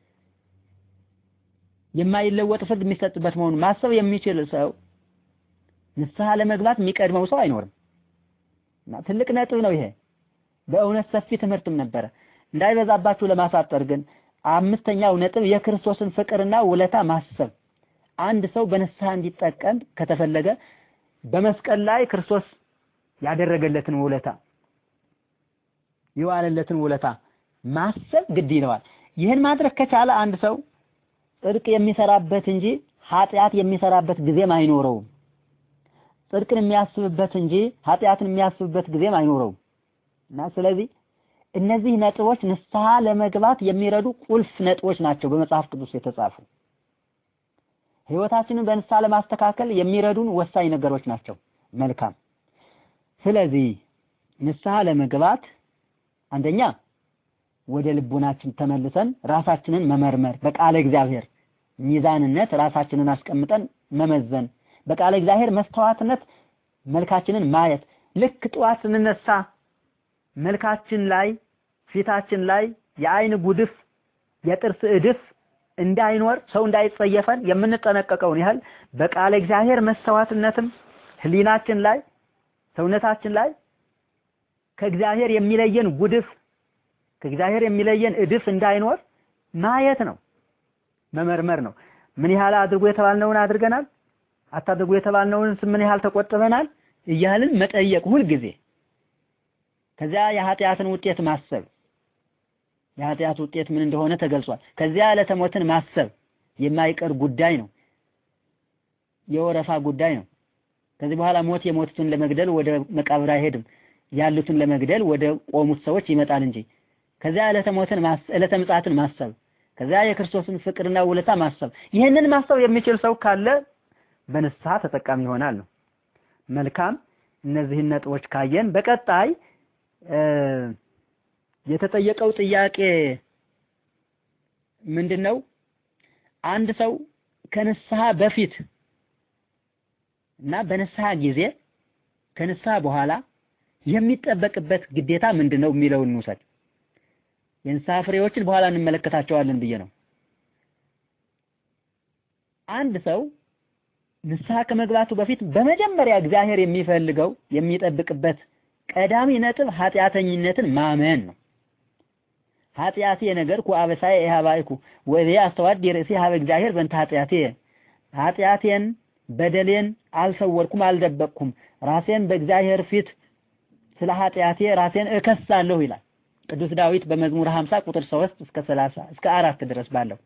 የማይለወጥ ፍርድ የሚሰጥበት መሆኑን ማሰብ የሚችል ሰው ንስሐ ለመግባት የሚቀድመው ሰው አይኖርም። እና ትልቅ ነጥብ ነው ይሄ። በእውነት ሰፊ ትምህርትም ነበረ። እንዳይበዛባችሁ ለማሳጠር ግን አምስተኛው ነጥብ የክርስቶስን ፍቅርና ውለታ ማሰብ። አንድ ሰው በንስሐ እንዲጠቀም ከተፈለገ በመስቀል ላይ ክርስቶስ ያደረገለትን ውለታ የዋለለትን ውለታ ማሰብ ግድ ይለዋል። ይህን ማድረግ ከቻለ አንድ ሰው ጽድቅ የሚሰራበት እንጂ ኃጢአት የሚሰራበት ጊዜም አይኖረውም። ጽድቅን የሚያስብበት እንጂ ኃጢአትን የሚያስብበት ጊዜም አይኖረውም እና ስለዚህ እነዚህ ነጥቦች ንስሐ ለመግባት የሚረዱ ቁልፍ ነጥቦች ናቸው በመጽሐፍ ቅዱስ የተጻፉ። ሕይወታችንን በንስሐ ለማስተካከል የሚረዱን ወሳኝ ነገሮች ናቸው። መልካም። ስለዚህ ንስሐ ለመግባት አንደኛ ወደ ልቡናችን ተመልሰን ራሳችንን መመርመር፣ በቃለ እግዚአብሔር ሚዛንነት ራሳችንን አስቀምጠን መመዘን፣ በቃለ እግዚአብሔር መስተዋትነት መልካችንን ማየት። ልክ ጠዋት ስንነሳ መልካችን ላይ ፊታችን ላይ የአይን ጉድፍ፣ የጥርስ እድፍ እንዳይኖር ሰው እንዳይጸየፈን የምንጠነቀቀውን ያህል በቃለ እግዚአብሔር መሰዋትነትም ህሊናችን ላይ ሰውነታችን ላይ ከእግዚአብሔር የሚለየን ጉድፍ ከእግዚአብሔር የሚለየን እድፍ እንዳይኖር ማየት ነው፣ መመርመር ነው። ምን ያህል አድርጎ የተባልነውን አድርገናል፣ አታድርጉ የተባልነውን ምን ያህል ተቆጥበናል እያልን መጠየቅ ሁልጊዜ። ከዚያ የኃጢአትን ውጤት ማሰብ የኃጢአት ውጤት ምን እንደሆነ ተገልጿል። ከዚያ ዕለተ ሞትን ማሰብ የማይቀር ጉዳይ ነው፣ የወረፋ ጉዳይ ነው። ከዚህ በኋላ ሞት የሞቱትን ለመግደል ወደ መቃብር አይሄድም፣ ያሉትን ለመግደል ወደ ቆሙት ሰዎች ይመጣል እንጂ። ከዚያ ዕለተ ሞትን ዕለተ ምጽአትን ማሰብ፣ ከዚያ የክርስቶስን ፍቅርና ውለታ ማሰብ። ይህንን ማሰብ የሚችል ሰው ካለ በንስሐ ተጠቃሚ ይሆናል ነው። መልካም። እነዚህን ነጥቦች ካየን በቀጣይ የተጠየቀው ጥያቄ ምንድን ነው? አንድ ሰው ከንስሐ በፊት እና በንስሐ ጊዜ ከንስሐ በኋላ የሚጠበቅበት ግዴታ ምንድን ነው የሚለውን እንውሰድ። የንስሐ ፍሬዎችን በኋላ እንመለከታቸዋለን ብዬ ነው። አንድ ሰው ንስሐ ከመግባቱ በፊት በመጀመሪያ እግዚአብሔር የሚፈልገው የሚጠብቅበት ቀዳሚ ነጥብ ኃጢአተኝነትን ማመን ነው። ኃጢአቴ ነገርኩ አበሳዬ ኢሃባይኩ ወዜ አስተዋድ ርእሴ ሀበ እግዚአብሔር በእንተ ኃጢአቴ ኃጢአቴን በደሌን አልሰወርኩም አልደበቅኩም፣ ራሴን በእግዚአብሔር ፊት ስለ ኃጢአቴ ራሴን እከሳለሁ ይላል ቅዱስ ዳዊት በመዝሙር 50 ቁጥር 3 እስከ 30 እስከ አራት ድረስ ባለው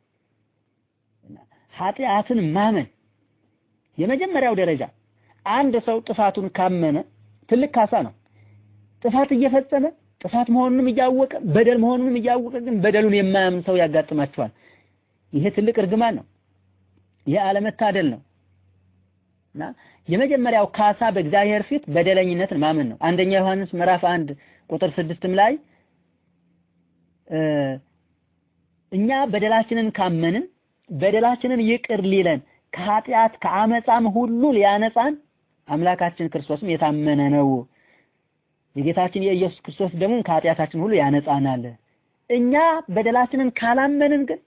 ኃጢአትን ማመን የመጀመሪያው ደረጃ አንድ ሰው ጥፋቱን ካመነ ትልቅ ካሳ ነው። ጥፋት እየፈጸመ ጥፋት መሆኑንም እያወቀ በደል መሆኑንም እያወቀ ግን በደሉን የማያምን ሰው ያጋጥማቸዋል። ይሄ ትልቅ እርግማን ነው። ይሄ አለመታደል ነው እና የመጀመሪያው ካሳ በእግዚአብሔር ፊት በደለኝነትን ማመን ነው። አንደኛ ዮሐንስ ምዕራፍ አንድ ቁጥር ስድስትም ላይ እኛ በደላችንን ካመንን በደላችንን ይቅር ሊለን ከኃጢአት ከአመፃም ሁሉ ሊያነጻን አምላካችን ክርስቶስም የታመነ ነው። የጌታችን የኢየሱስ ክርስቶስ ደግሞ ከኃጢአታችን ሁሉ ያነጻናል። እኛ በደላችንን ካላመንን ግን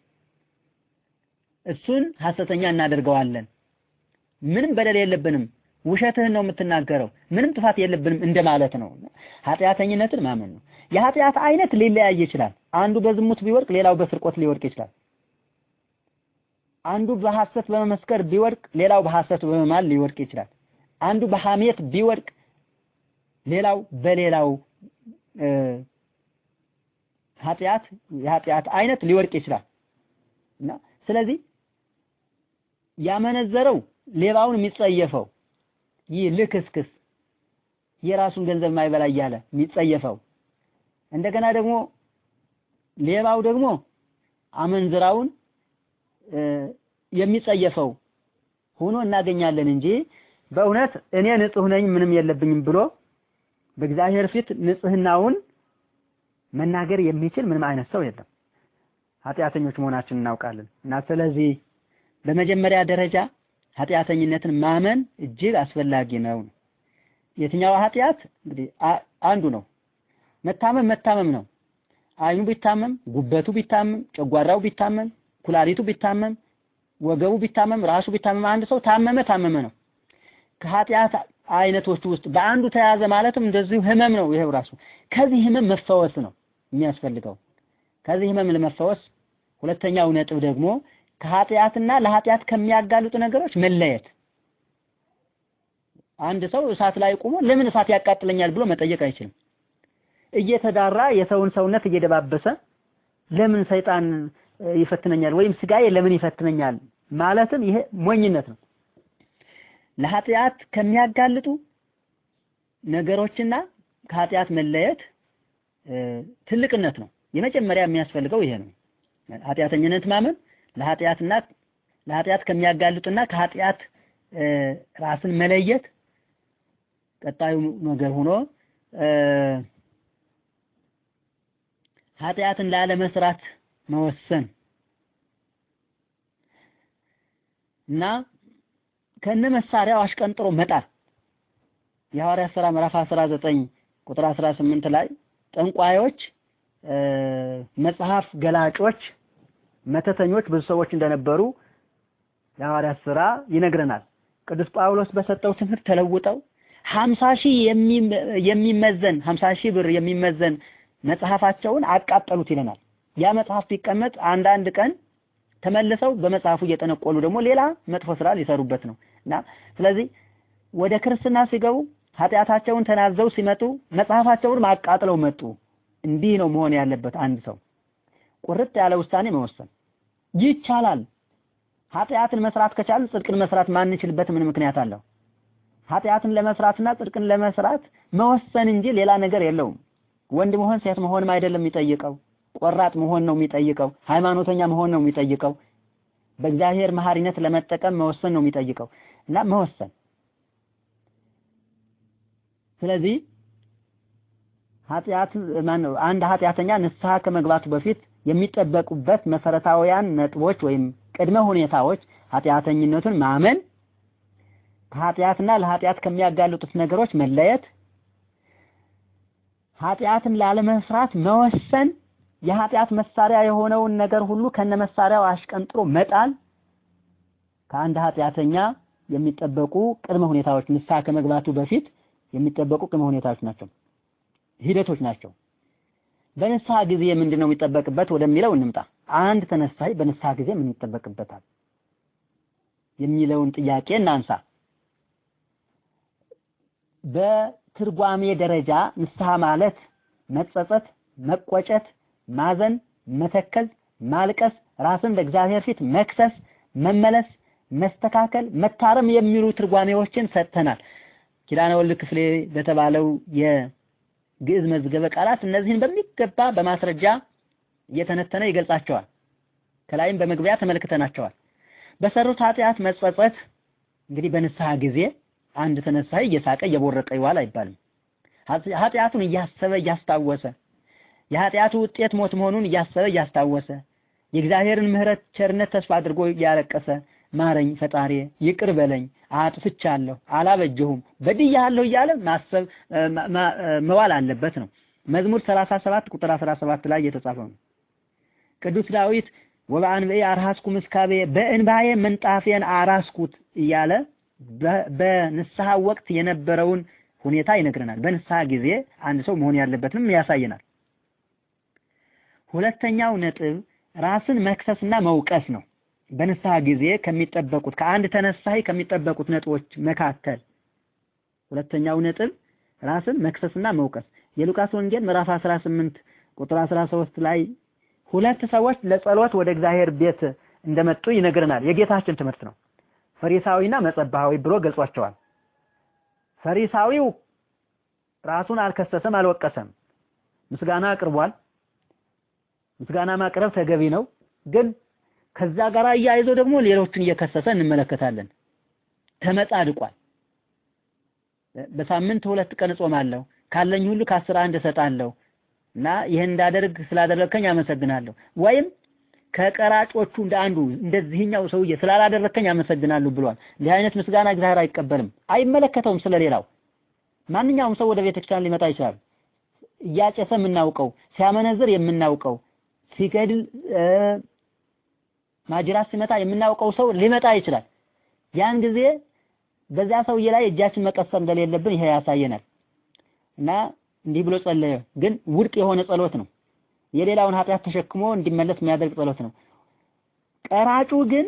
እሱን ሐሰተኛ እናደርገዋለን። ምንም በደል የለብንም፣ ውሸትህን ነው የምትናገረው፣ ምንም ጥፋት የለብንም እንደማለት ነው። ኃጢአተኝነትን ማመን ነው። የኃጢአት አይነት ሊለያይ ይችላል። አንዱ በዝሙት ቢወድቅ፣ ሌላው በስርቆት ሊወድቅ ይችላል። አንዱ በሐሰት በመመስከር ቢወድቅ፣ ሌላው በሐሰት በመማል ሊወድቅ ይችላል። አንዱ በሐሜት ቢወድቅ ሌላው በሌላው ኃጢአት የኃጢአት አይነት ሊወድቅ ይችላል እና ስለዚህ ያመነዘረው ሌባውን የሚጸየፈው ይህ ልክስክስ የራሱን ገንዘብ ማይበላ እያለ የሚጸየፈው እንደገና ደግሞ ሌባው ደግሞ አመንዝራውን የሚጸየፈው ሆኖ እናገኛለን እንጂ በእውነት እኔ ንጹህ ነኝ ምንም የለብኝም ብሎ በእግዚአብሔር ፊት ንጽህናውን መናገር የሚችል ምንም አይነት ሰው የለም። ኃጢአተኞች መሆናችን እናውቃለን እና ስለዚህ በመጀመሪያ ደረጃ ኃጢአተኝነትን ማመን እጅግ አስፈላጊ ነው። የትኛው ኃጢአት እንግዲህ አንዱ ነው። መታመም መታመም ነው። አይኑ ቢታመም፣ ጉበቱ ቢታመም፣ ጨጓራው ቢታመም፣ ኩላሊቱ ቢታመም፣ ወገቡ ቢታመም፣ ራሱ ቢታመም አንድ ሰው ታመመ ታመመ ነው። ከኃጢአት አይነቶች ውስጥ በአንዱ ተያዘ ማለትም እንደዚሁ ህመም ነው። ይሄው ራሱ ከዚህ ህመም መፈወስ ነው የሚያስፈልገው። ከዚህ ህመም ለመፈወስ ሁለተኛው ነጥብ ደግሞ ከኃጢአትና ለኃጢአት ከሚያጋልጡ ነገሮች መለየት። አንድ ሰው እሳት ላይ ቆሞ ለምን እሳት ያቃጥለኛል ብሎ መጠየቅ አይችልም። እየተዳራ የሰውን ሰውነት እየደባበሰ ለምን ሰይጣን ይፈትነኛል ወይም ስጋዬ ለምን ይፈትነኛል ማለትም ይሄ ሞኝነት ነው። ለኃጢአት ከሚያጋልጡ ነገሮችና ከኃጢአት መለየት ትልቅነት ነው። የመጀመሪያ የሚያስፈልገው ይሄ ነው። ኃጢአተኝነት ማመን ለኃጢአትና ለኃጢአት ከሚያጋልጡና ከኃጢአት ራስን መለየት ቀጣዩ ነገር ሆኖ ኃጢአትን ላለመስራት መወሰን እና ከነ መሳሪያው አሽቀንጥሮ መጣል የሐዋርያት ሥራ ምዕራፍ 19 ቁጥር 18 ላይ ጠንቋዮች፣ መጽሐፍ ገላጮች መተተኞች ብዙ ሰዎች እንደነበሩ የሐዋርያት ሥራ ይነግረናል። ቅዱስ ጳውሎስ በሰጠው ትምህርት ተለውጠው ሀምሳ ሺህ የሚመዘን ሀምሳ ሺህ ብር የሚመዘን መጽሐፋቸውን አቃጠሉት ይለናል። ያ መጽሐፍ ቢቀመጥ አንዳንድ ቀን ተመልሰው በመጽሐፉ እየጠነቆሉ ደግሞ ሌላ መጥፎ ስራ ሊሰሩበት ነው እና ስለዚህ ወደ ክርስትና ሲገቡ ኃጢአታቸውን ተናዘው ሲመጡ መጽሐፋቸውን አቃጥለው መጡ። እንዲህ ነው መሆን ያለበት። አንድ ሰው ቁርጥ ያለ ውሳኔ መወሰን ይቻላል። ኃጢአትን መስራት ከቻልን ጽድቅን መስራት ማንችልበት ምን ምክንያት አለው? ኃጢአትን ለመስራትና ጽድቅን ለመስራት መወሰን እንጂ ሌላ ነገር የለውም። ወንድ መሆን ሴት መሆንም አይደለም የሚጠይቀው። ቆራጥ መሆን ነው የሚጠይቀው። ሃይማኖተኛ መሆን ነው የሚጠይቀው። በእግዚአብሔር መሐሪነት ለመጠቀም መወሰን ነው የሚጠይቀው እና መወሰን ስለዚህ ኃጢአት ማነው አንድ ኃጢአተኛ ንስሐ ከመግባቱ በፊት የሚጠበቁበት መሰረታዊያን ነጥቦች ወይም ቅድመ ሁኔታዎች ኃጢአተኝነቱን ማመን፣ ከኃጢአትና ለኃጢአት ከሚያጋልጡት ነገሮች መለየት፣ ኃጢአትን ላለመስራት መወሰን፣ የኃጢአት መሳሪያ የሆነውን ነገር ሁሉ ከነ መሳሪያው አሽቀንጥሮ መጣል ከአንድ ኃጢአተኛ የሚጠበቁ ቅድመ ሁኔታዎች ንስሐ ከመግባቱ በፊት የሚጠበቁ ቅድመ ሁኔታዎች ናቸው፣ ሂደቶች ናቸው። በንስሐ ጊዜ ምንድን ነው የሚጠበቅበት ወደሚለው እንምጣ። አንድ ተነሳይ በንስሐ ጊዜ ምን ይጠበቅበታል የሚለውን ጥያቄ እናንሳ። በትርጓሜ ደረጃ ንስሐ ማለት መጸጸት፣ መቆጨት፣ ማዘን፣ መተከዝ፣ ማልቀስ፣ ራስን በእግዚአብሔር ፊት መክሰስ፣ መመለስ፣ መስተካከል፣ መታረም የሚሉ ትርጓሜዎችን ሰጥተናል። ኪዳነ ወልድ ክፍሌ በተባለው የግዕዝ መዝገበ ቃላት እነዚህን በሚገባ በማስረጃ እየተነተነ ይገልጻቸዋል። ከላይም በመግቢያ ተመልክተናቸዋል። በሰሩት ኃጢአት መጸጸት እንግዲህ በንስሐ ጊዜ አንድ ተነሳይ እየሳቀ እየቦረቀ ይዋል አይባልም። ኃጢአቱን እያሰበ እያስታወሰ የኃጢአቱ ውጤት ሞት መሆኑን እያሰበ እያስታወሰ የእግዚአብሔርን ምሕረት ቸርነት ተስፋ አድርጎ እያለቀሰ ማረኝ ፈጣሪ ይቅር በለኝ አጥፍቻለሁ፣ አላበጀሁም፣ በድያለሁ እያለ ማሰብ መዋል አለበት ነው። መዝሙር 37 ቁጥር 17 ላይ የተጻፈው ነው። ቅዱስ ዳዊት ወበአንብኤ አርሃስኩ ምስካቤ በእንባዬ ምንጣፌን አራስኩት እያለ በንስሐ ወቅት የነበረውን ሁኔታ ይነግረናል። በንስሐ ጊዜ አንድ ሰው መሆን ያለበትንም ያሳየናል። ሁለተኛው ነጥብ ራስን መክሰስና መውቀስ ነው። በንስሐ ጊዜ ከሚጠበቁት ከአንድ ተነሳይ ከሚጠበቁት ነጥቦች መካከል ሁለተኛው ነጥብ ራስን መክሰስና መውቀስ የሉቃስ ወንጌል ምዕራፍ 18 ቁጥር 13 ላይ ሁለት ሰዎች ለጸሎት ወደ እግዚአብሔር ቤት እንደመጡ ይነግረናል። የጌታችን ትምህርት ነው። ፈሪሳዊና መጸባሃዊ ብሎ ገልጿቸዋል። ፈሪሳዊው ራሱን አልከሰሰም፣ አልወቀሰም። ምስጋና አቅርቧል። ምስጋና ማቅረብ ተገቢ ነው። ግን ከዛ ጋር አያይዞ ደግሞ ሌሎችን እየከሰሰ እንመለከታለን። ተመጻድቋል። በሳምንት ሁለት ቀን እጾማለሁ፣ ካለኝ ሁሉ ከአስር አንድ እሰጣለሁ እና ይህን እንዳደርግ ስላደረግከኝ አመሰግናለሁ። ወይም ከቀራጮቹ እንደ አንዱ እንደዚህኛው ሰውዬ ስላላደረግከኝ አመሰግናለሁ ብሏል። እንዲህ አይነት ምስጋና እግዚአብሔር አይቀበልም፣ አይመለከተውም። ስለሌላው ማንኛውም ሰው ወደ ቤተክርስቲያን ሊመጣ ይችላል። እያጨሰ የምናውቀው፣ ሲያመነዝር የምናውቀው፣ ሲገድል ማጅራት ሲመታ የምናውቀው ሰው ሊመጣ ይችላል። ያን ጊዜ በዚያ ሰውዬ ላይ እጃችን መቀሰር እንደሌለብን ይሄ ያሳየናል እና እንዲህ ብሎ ጸለየ። ግን ውድቅ የሆነ ጸሎት ነው። የሌላውን ኃጢአት ተሸክሞ እንዲመለስ የሚያደርግ ጸሎት ነው። ቀራጩ ግን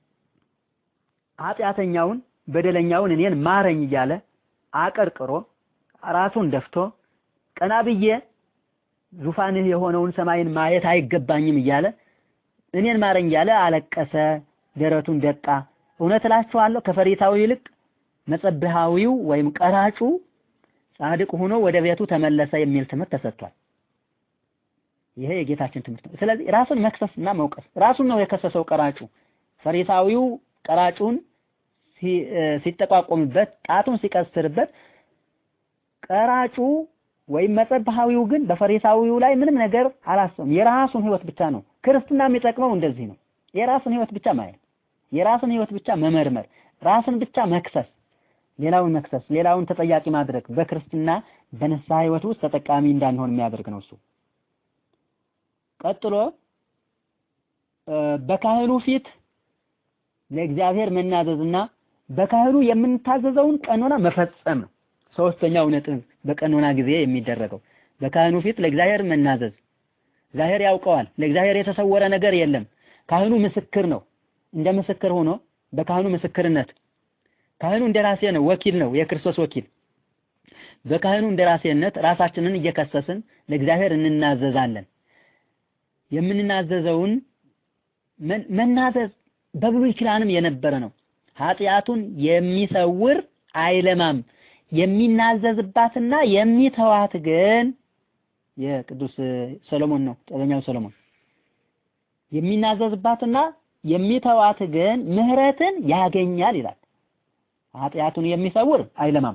ኃጢአተኛውን በደለኛውን እኔን ማረኝ እያለ አቀርቅሮ ራሱን ደፍቶ ቀና ብዬ ዙፋንህ የሆነውን ሰማይን ማየት አይገባኝም እያለ እኔን ማረኝ እያለ አለቀሰ፣ ደረቱን ደቃ። እውነት እላችኋለሁ ከፈሪሳዊው ይልቅ መጸብሃዊው ወይም ቀራጩ ጻድቅ ሆኖ ወደ ቤቱ ተመለሰ የሚል ትምህርት ተሰጥቷል። ይሄ የጌታችን ትምህርት ነው። ስለዚህ ራሱን መክሰስ እና መውቀስ ራሱን ነው የከሰሰው ቀራጩ። ፈሪሳዊው ቀራጩን ሲጠቋቆምበት፣ ጣቱን ሲቀስርበት፣ ቀራጩ ወይም መጸብሃዊው ግን በፈሪሳዊው ላይ ምንም ነገር አላሰበም። የራሱን ህይወት ብቻ ነው። ክርስትና የሚጠቅመው እንደዚህ ነው። የራስን ህይወት ብቻ ማየት፣ የራስን ህይወት ብቻ መመርመር፣ ራስን ብቻ መክሰስ ሌላውን መክሰስ ሌላውን ተጠያቂ ማድረግ በክርስትና በንስሐ ህይወት ውስጥ ተጠቃሚ እንዳንሆን የሚያደርግ ነው እሱ። ቀጥሎ በካህኑ ፊት ለእግዚአብሔር መናዘዝና በካህኑ የምንታዘዘውን ቀኖና መፈጸም ነው። ሶስተኛው ነጥብ በቀኖና ጊዜ የሚደረገው በካህኑ ፊት ለእግዚአብሔር መናዘዝ። እግዚአብሔር ያውቀዋል። ለእግዚአብሔር የተሰወረ ነገር የለም። ካህኑ ምስክር ነው። እንደ ምስክር ሆኖ በካህኑ ምስክርነት ካህኑ እንደራሴ ነው፣ ወኪል ነው፣ የክርስቶስ ወኪል። በካህኑ እንደራሴነት ራሳችንን እየከሰስን ለእግዚአብሔር እንናዘዛለን። የምንናዘዘውን መናዘዝ በብሉይ ኪዳንም የነበረ ነው። ኃጢአቱን የሚሰውር አይለማም። የሚናዘዝባትና የሚተዋት ግን የቅዱስ ሰሎሞን ነው፣ ጥበበኛው ሰሎሞን የሚናዘዝባትና የሚተዋት ግን ምሕረትን ያገኛል ይላል። ኃጢአቱን የሚሰውር አይለማም።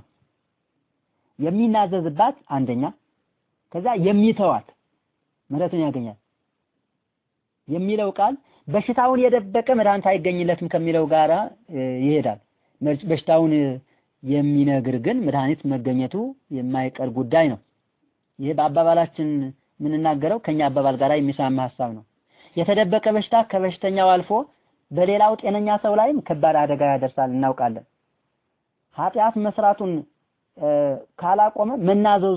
የሚናዘዝባት አንደኛ፣ ከዛ የሚተዋት ምሕረትን ያገኛል የሚለው ቃል በሽታውን የደበቀ መድኃኒት አይገኝለትም ከሚለው ጋራ ይሄዳል። በሽታውን የሚነግር ግን መድኃኒት መገኘቱ የማይቀር ጉዳይ ነው። ይህ በአባባላችን የምንናገረው ከኛ አባባል ጋር የሚስማማ ሀሳብ ነው። የተደበቀ በሽታ ከበሽተኛው አልፎ በሌላው ጤነኛ ሰው ላይም ከባድ አደጋ ያደርሳል እናውቃለን። ኃጢአት መስራቱን ካላቆመ መናዘዙ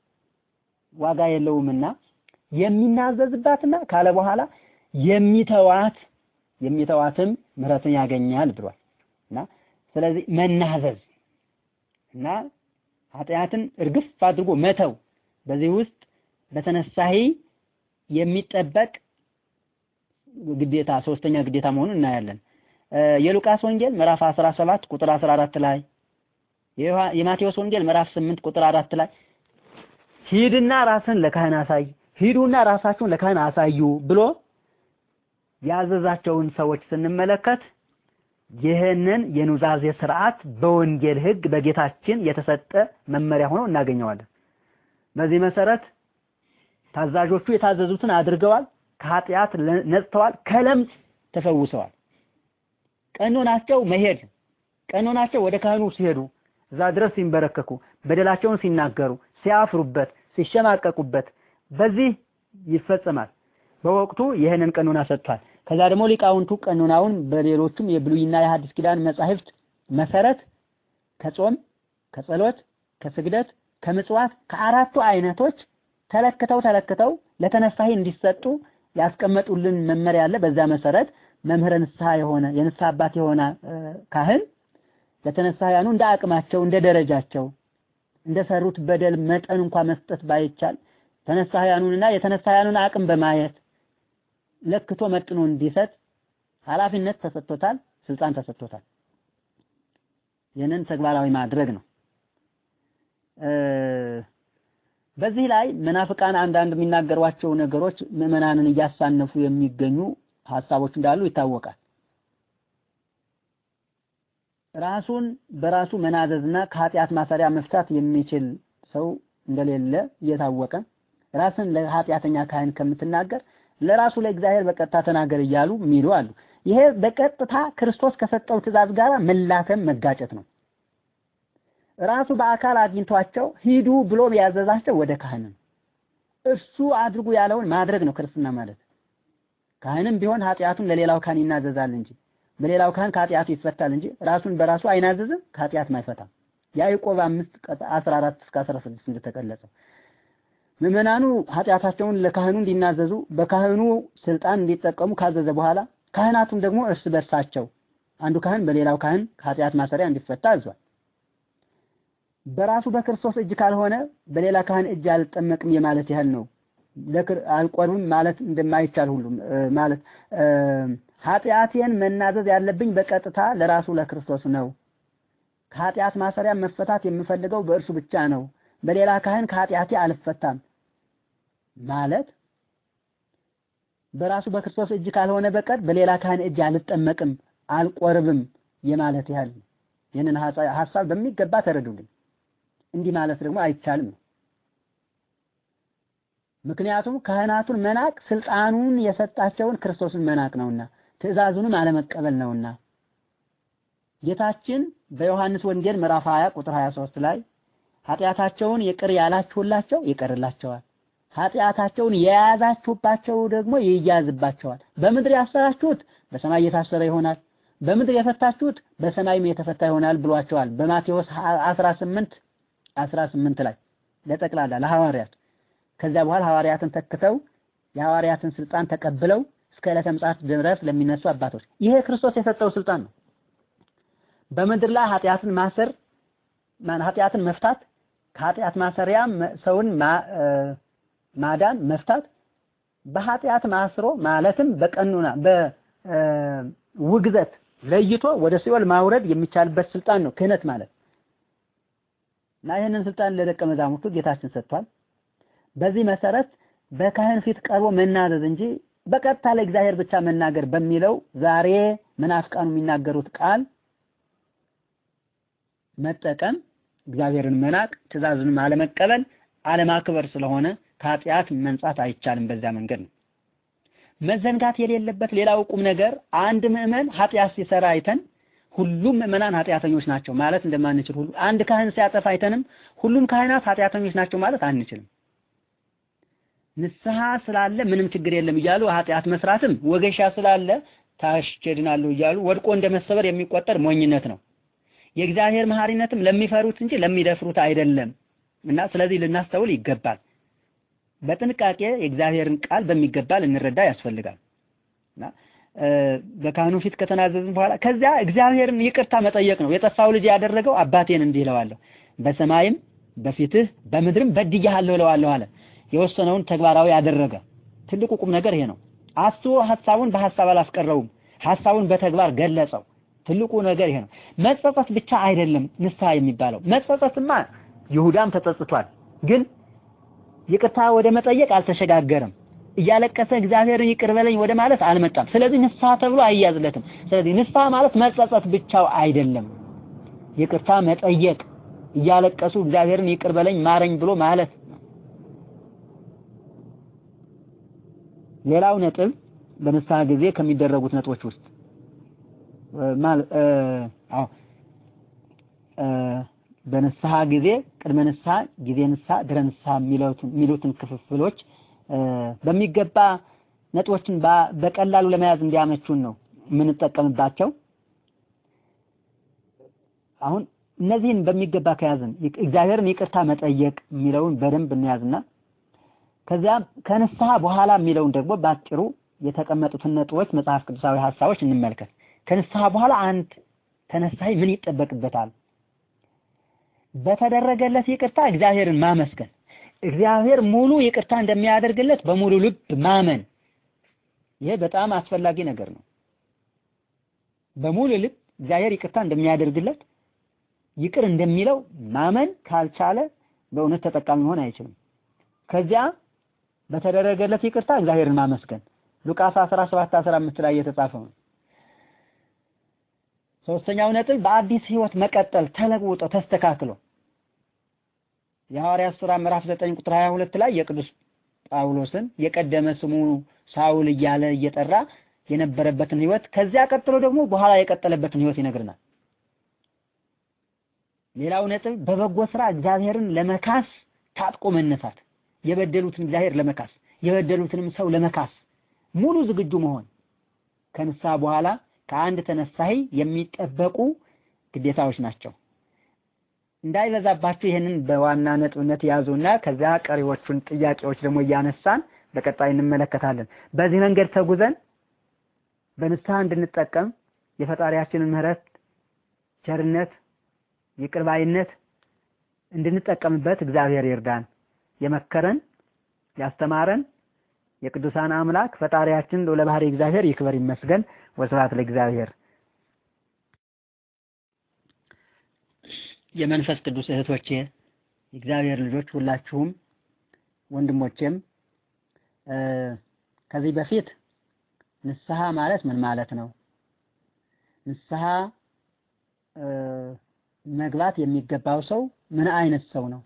ዋጋ የለውምና የሚናዘዝባትና ካለ በኋላ የሚተዋት የሚተዋትም ምሕረትን ያገኛል ብሏል እና ስለዚህ መናዘዝ እና ኃጢአትን እርግፍ አድርጎ መተው በዚህ ውስጥ በተነሳሂ የሚጠበቅ ግዴታ ሶስተኛ ግዴታ መሆኑን እናያለን። የሉቃስ ወንጌል ምዕራፍ 17 ቁጥር 14 ላይ የማቴዎስ ወንጌል ምዕራፍ 8 ቁጥር 4 ላይ ሂድና ራስን ለካህን አሳይ፣ ሂዱና ራሳችሁን ለካህን አሳዩ ብሎ ያዘዛቸውን ሰዎች ስንመለከት ይህንን የኑዛዜ ስርዓት በወንጌል ሕግ በጌታችን የተሰጠ መመሪያ ሆኖ እናገኘዋለን። በዚህ መሰረት ታዛዦቹ የታዘዙትን አድርገዋል፣ ከኃጢአት ነጽተዋል፣ ከለምጽ ተፈውሰዋል። ቀኖናቸው መሄድ ነው። ቀኖናቸው ወደ ካህኑ ሲሄዱ እዛ ድረስ ሲንበረከኩ፣ በደላቸውን ሲናገሩ፣ ሲያፍሩበት፣ ሲሸማቀቁበት በዚህ ይፈጸማል። በወቅቱ ይህንን ቀኖና ሰጥቷል። ከዛ ደግሞ ሊቃውንቱ ቀኖናውን በሌሎቹም የብሉይና የሐዲስ ኪዳን መጻሕፍት መሰረት ከጾም፣ ከጸሎት፣ ከስግደት፣ ከምጽዋት ከአራቱ አይነቶች ተለክተው ተለክተው ለተነሳሂ እንዲሰጡ ያስቀመጡልን መመሪያ አለ። በዛ መሰረት መምህረ ንስሐ የሆነ የንስሐ አባት የሆነ ካህን ለተነሳያኑ እንደ አቅማቸው እንደ ደረጃቸው እንደሰሩት በደል መጠን እንኳን መስጠት ባይቻል ተነሳያኑንና የተነሳያኑን አቅም በማየት ለክቶ መጥኖ እንዲሰጥ ኃላፊነት ተሰጥቶታል፣ ስልጣን ተሰጥቶታል። ይህንን ተግባራዊ ማድረግ ነው። በዚህ ላይ መናፍቃን አንዳንድ የሚናገሯቸው ነገሮች ምዕመናንን እያሳነፉ የሚገኙ ሀሳቦች እንዳሉ ይታወቃል። ራሱን በራሱ መናዘዝና ከኃጢአት ማሰሪያ መፍታት የሚችል ሰው እንደሌለ እየታወቀ ራስን ለኃጢአተኛ ካህን ከምትናገር ለራሱ ለእግዚአብሔር በቀጥታ ተናገር እያሉ የሚሉ አሉ። ይሄ በቀጥታ ክርስቶስ ከሰጠው ትእዛዝ ጋር መላተም መጋጨት ነው። ራሱ በአካል አግኝቷቸው ሂዱ ብሎ ያዘዛቸው ወደ ካህን ነው። እሱ አድርጉ ያለውን ማድረግ ነው ክርስትና ማለት። ካህንም ቢሆን ኃጢአቱን ለሌላው ካህን ይናዘዛል እንጂ በሌላው ካህን ከኃጢአቱ ይፈታል እንጂ ራሱን በራሱ አይናዘዝም፣ ከኃጢአትም አይፈታም። ያዕቆብ 5 14 እስከ 16 እንደተገለጸው ምዕመናኑ ኃጢአታቸውን ለካህኑ እንዲናዘዙ በካህኑ ስልጣን እንዲጠቀሙ ካዘዘ በኋላ ካህናቱም ደግሞ እርስ በርሳቸው አንዱ ካህን በሌላው ካህን ከኃጢአት ማሰሪያ እንዲፈታ አዟል። በራሱ በክርስቶስ እጅ ካልሆነ በሌላ ካህን እጅ አልጠመቅም የማለት ያህል ነው። አልቆርብም ማለት እንደማይቻል ሁሉ ማለት ኃጢአቴን መናዘዝ ያለብኝ በቀጥታ ለራሱ ለክርስቶስ ነው። ከኃጢአት ማሰሪያ መፈታት የምፈልገው በእርሱ ብቻ ነው። በሌላ ካህን ከኃጢአቴ አልፈታም ማለት በራሱ በክርስቶስ እጅ ካልሆነ በቀር በሌላ ካህን እጅ አልጠመቅም፣ አልቆርብም የማለት ያህል ነው። ይህንን ሀሳብ በሚገባ ተረዱልኝ። እንዲህ ማለት ደግሞ አይቻልም ነው። ምክንያቱም ካህናቱን መናቅ ስልጣኑን የሰጣቸውን ክርስቶስን መናቅ ነውና ትእዛዙንም አለመቀበል ነውና ጌታችን በዮሐንስ ወንጌል ምዕራፍ 20 ቁጥር 23 ላይ ኃጢአታቸውን ይቅር ያላችሁላቸው ይቀርላቸዋል፣ ኃጢአታቸውን የያዛችሁባቸው ደግሞ ይያዝባቸዋል። በምድር ያሰራችሁት በሰማይ የታሰረ ይሆናል፣ በምድር የፈታችሁት በሰማይም የተፈታ ይሆናል ብሏቸዋል። በማቴዎስ 18 18 ላይ ለጠቅላላ ለሐዋርያት ከዚያ በኋላ ሐዋርያትን ተክተው የሐዋርያትን ስልጣን ተቀብለው እስከ ዕለተ ምጽአት ድረስ ለሚነሱ አባቶች ይሄ ክርስቶስ የሰጠው ስልጣን ነው። በምድር ላይ ኃጢአትን ማሰር ኃጢአትን መፍታት ከኃጢአት ማሰሪያ ሰውን ማዳን መፍታት በኃጢአት ማስሮ ማለትም በቀኑና በውግዘት ለይቶ ወደ ሲኦል ማውረድ የሚቻልበት ስልጣን ነው ክህነት ማለት እና ይህንን ስልጣን ለደቀ መዛሙርቱ ጌታችን ሰጥቷል። በዚህ መሰረት በካህን ፊት ቀርቦ መናዘዝ እንጂ በቀጥታ ለእግዚአብሔር ብቻ መናገር በሚለው ዛሬ መናፍቃኑ የሚናገሩት ቃል መጠቀም እግዚአብሔርን መናቅ፣ ትእዛዙን አለመቀበል፣ አለማክበር ስለሆነ ከኃጢአት መንጻት አይቻልም። በዚያ መንገድ ነው። መዘንጋት የሌለበት ሌላው ቁም ነገር አንድ ምዕመን ኃጢአት ሲሰራ አይተን ሁሉም ምዕመናን ኃጢአተኞች ናቸው ማለት እንደማንችል ሁሉ አንድ ካህን ሲያጠፋ አይተንም ሁሉም ካህናት ኃጢአተኞች ናቸው ማለት አንችልም። ንስሐ ስላለ ምንም ችግር የለም እያሉ ኃጢአት መስራትም ወገሻ ስላለ ታሽቸድናለሁ እያሉ ወድቆ እንደመሰበር የሚቆጠር ሞኝነት ነው። የእግዚአብሔር መሐሪነትም ለሚፈሩት እንጂ ለሚደፍሩት አይደለም እና ስለዚህ ልናስተውል ይገባል። በጥንቃቄ የእግዚአብሔርን ቃል በሚገባ ልንረዳ ያስፈልጋል እና በካህኑ ፊት ከተናዘዝን በኋላ ከዚያ እግዚአብሔርን ይቅርታ መጠየቅ ነው። የጠፋው ልጅ ያደረገው አባቴን እንዲህ እለዋለሁ፣ በሰማይም በፊትህ በምድርም በድያለሁ እለዋለሁ አለ። የወሰነውን ተግባራዊ ያደረገ ትልቁ ቁም ነገር ይሄ ነው። አስቦ ሐሳቡን በሐሳብ አላስቀረውም፣ ሐሳቡን በተግባር ገለጸው። ትልቁ ነገር ይሄ ነው። መጸጸት ብቻ አይደለም ንስሐ የሚባለው። መጸጸትማ ይሁዳም ተጸጽቷል፣ ግን ይቅርታ ወደ መጠየቅ አልተሸጋገረም። እያለቀሰ እግዚአብሔርን ይቅር በለኝ ወደ ማለት አልመጣም። ስለዚህ ንስሐ ተብሎ አይያዝለትም። ስለዚህ ንስሐ ማለት መጸጸት ብቻው አይደለም፣ ይቅርታ መጠየቅ፣ እያለቀሱ እግዚአብሔርን ይቅር በለኝ ማረኝ ብሎ ማለት ሌላው ነጥብ በንስሐ ጊዜ ከሚደረጉት ነጥቦች ውስጥ አዎ በንስሐ ጊዜ ቅድመ ንስሐ፣ ጊዜ ንስሐ፣ ድረ ንስሐ የሚሉትን ክፍፍሎች በሚገባ ነጥቦችን በቀላሉ ለመያዝ እንዲያመቹን ነው የምንጠቀምባቸው። አሁን እነዚህን በሚገባ ከያዝን እግዚአብሔርን ይቅርታ መጠየቅ የሚለውን በደንብ እንያዝና ከዚያ ከንስሐ በኋላ የሚለውን ደግሞ ባጭሩ የተቀመጡትን ነጥቦች መጽሐፍ ቅዱሳዊ ሀሳቦች እንመልከት። ከንስሐ በኋላ አንድ ተነሳይ ምን ይጠበቅበታል? በተደረገለት ይቅርታ እግዚአብሔርን ማመስገን፣ እግዚአብሔር ሙሉ ይቅርታ እንደሚያደርግለት በሙሉ ልብ ማመን። ይሄ በጣም አስፈላጊ ነገር ነው። በሙሉ ልብ እግዚአብሔር ይቅርታ እንደሚያደርግለት ይቅር እንደሚለው ማመን ካልቻለ በእውነት ተጠቃሚ መሆን አይችልም። ከዚያ በተደረገለት ይቅርታ እግዚአብሔርን ማመስገን ሉቃስ 17 15 ላይ የተጻፈው ነው። ሶስተኛው ነጥብ በአዲስ ህይወት መቀጠል ተለውጦ ተስተካክሎ የሐዋርያት ሥራ ምዕራፍ 9 ቁጥር 22 ላይ የቅዱስ ጳውሎስን የቀደመ ስሙ ሳውል እያለ እየጠራ የነበረበትን ህይወት ከዚያ ቀጥሎ ደግሞ በኋላ የቀጠለበትን ህይወት ይነግርናል። ሌላው ነጥብ በበጎ ስራ እግዚአብሔርን ለመካስ ታጥቆ መነሳት፣ የበደሉትን እግዚአብሔር ለመካስ የበደሉትንም ሰው ለመካስ ሙሉ ዝግጁ መሆን ከንስሐ በኋላ ከአንድ ተነሳሂ የሚጠበቁ ግዴታዎች ናቸው። እንዳይበዛባችሁ ይህንን በዋና ነጥብነት ያዙና ከዚያ ቀሪዎቹን ጥያቄዎች ደግሞ እያነሳን በቀጣይ እንመለከታለን። በዚህ መንገድ ተጉዘን በንስሐ እንድንጠቀም የፈጣሪያችንን ምሕረት፣ ቸርነት፣ ይቅርባይነት እንድንጠቀምበት እግዚአብሔር ይርዳን። የመከረን ያስተማረን የቅዱሳን አምላክ ፈጣሪያችን ልዑለ ባሕርይ እግዚአብሔር ይክበር ይመስገን። ወስብሐት ለእግዚአብሔር። የመንፈስ ቅዱስ እህቶቼ የእግዚአብሔር ልጆች ሁላችሁም ወንድሞቼም ከዚህ በፊት ንስሐ ማለት ምን ማለት ነው? ንስሐ መግባት የሚገባው ሰው ምን አይነት ሰው ነው?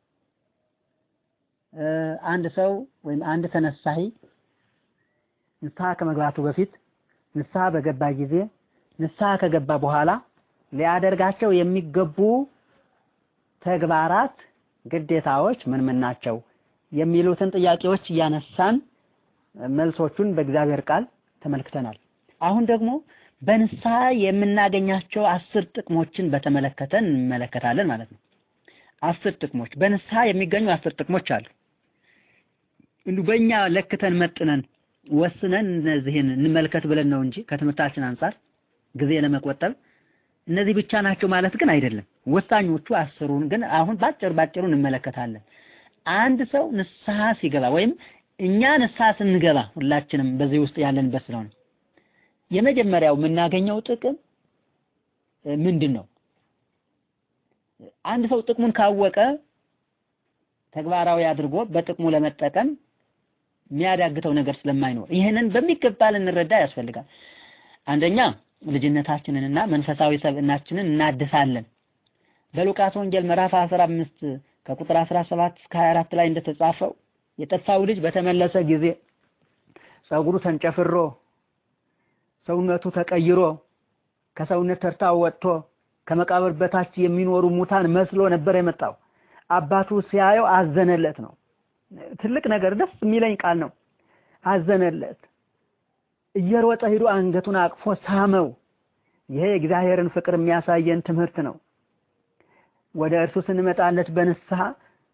አንድ ሰው ወይም አንድ ተነሳሂ ንስሐ ከመግባቱ በፊት ንስሐ በገባ ጊዜ ንስሐ ከገባ በኋላ ሊያደርጋቸው የሚገቡ ተግባራት፣ ግዴታዎች ምን ምን ናቸው የሚሉትን ጥያቄዎች እያነሳን መልሶቹን በእግዚአብሔር ቃል ተመልክተናል። አሁን ደግሞ በንስሐ የምናገኛቸው አስር ጥቅሞችን በተመለከተ እንመለከታለን ማለት ነው። አስር ጥቅሞች በንስሐ የሚገኙ አስር ጥቅሞች አሉ። እንዲሁ በእኛ ለክተን መጥነን ወስነን እነዚህን እንመልከት ብለን ነው እንጂ ከትምህርታችን አንጻር ጊዜ ለመቆጠብ እነዚህ ብቻ ናቸው ማለት ግን አይደለም። ወሳኞቹ አስሩን ግን አሁን ባጭር ባጭሩ እንመለከታለን። አንድ ሰው ንስሐ ሲገባ ወይም እኛ ንስሐ ስንገባ ሁላችንም በዚህ ውስጥ ያለንበት ስለሆነ የመጀመሪያው የምናገኘው ጥቅም ምንድን ነው? አንድ ሰው ጥቅሙን ካወቀ ተግባራዊ አድርጎ በጥቅሙ ለመጠቀም የሚያዳግተው ነገር ስለማይኖር ይህንን በሚገባ ልንረዳ ያስፈልጋል። አንደኛ ልጅነታችንንና መንፈሳዊ ሰብዕናችንን እናድሳለን። በሉቃስ ወንጌል ምዕራፍ 15 ከቁጥር 17 እስከ 24 ላይ እንደተጻፈው የጠፋው ልጅ በተመለሰ ጊዜ ጸጉሩ ተንጨፍሮ ሰውነቱ ተቀይሮ ከሰውነት ተርታ ወጥቶ ከመቃብር በታች የሚኖሩ ሙታን መስሎ ነበር የመጣው። አባቱ ሲያየው አዘነለት ነው። ትልቅ ነገር ደስ የሚለኝ ቃል ነው። አዘነለት። እየሮጠ ሂዶ አንገቱን አቅፎ ሳመው። ይሄ የእግዚአብሔርን ፍቅር የሚያሳየን ትምህርት ነው። ወደ እርሱ ስንመጣለት በንስሐ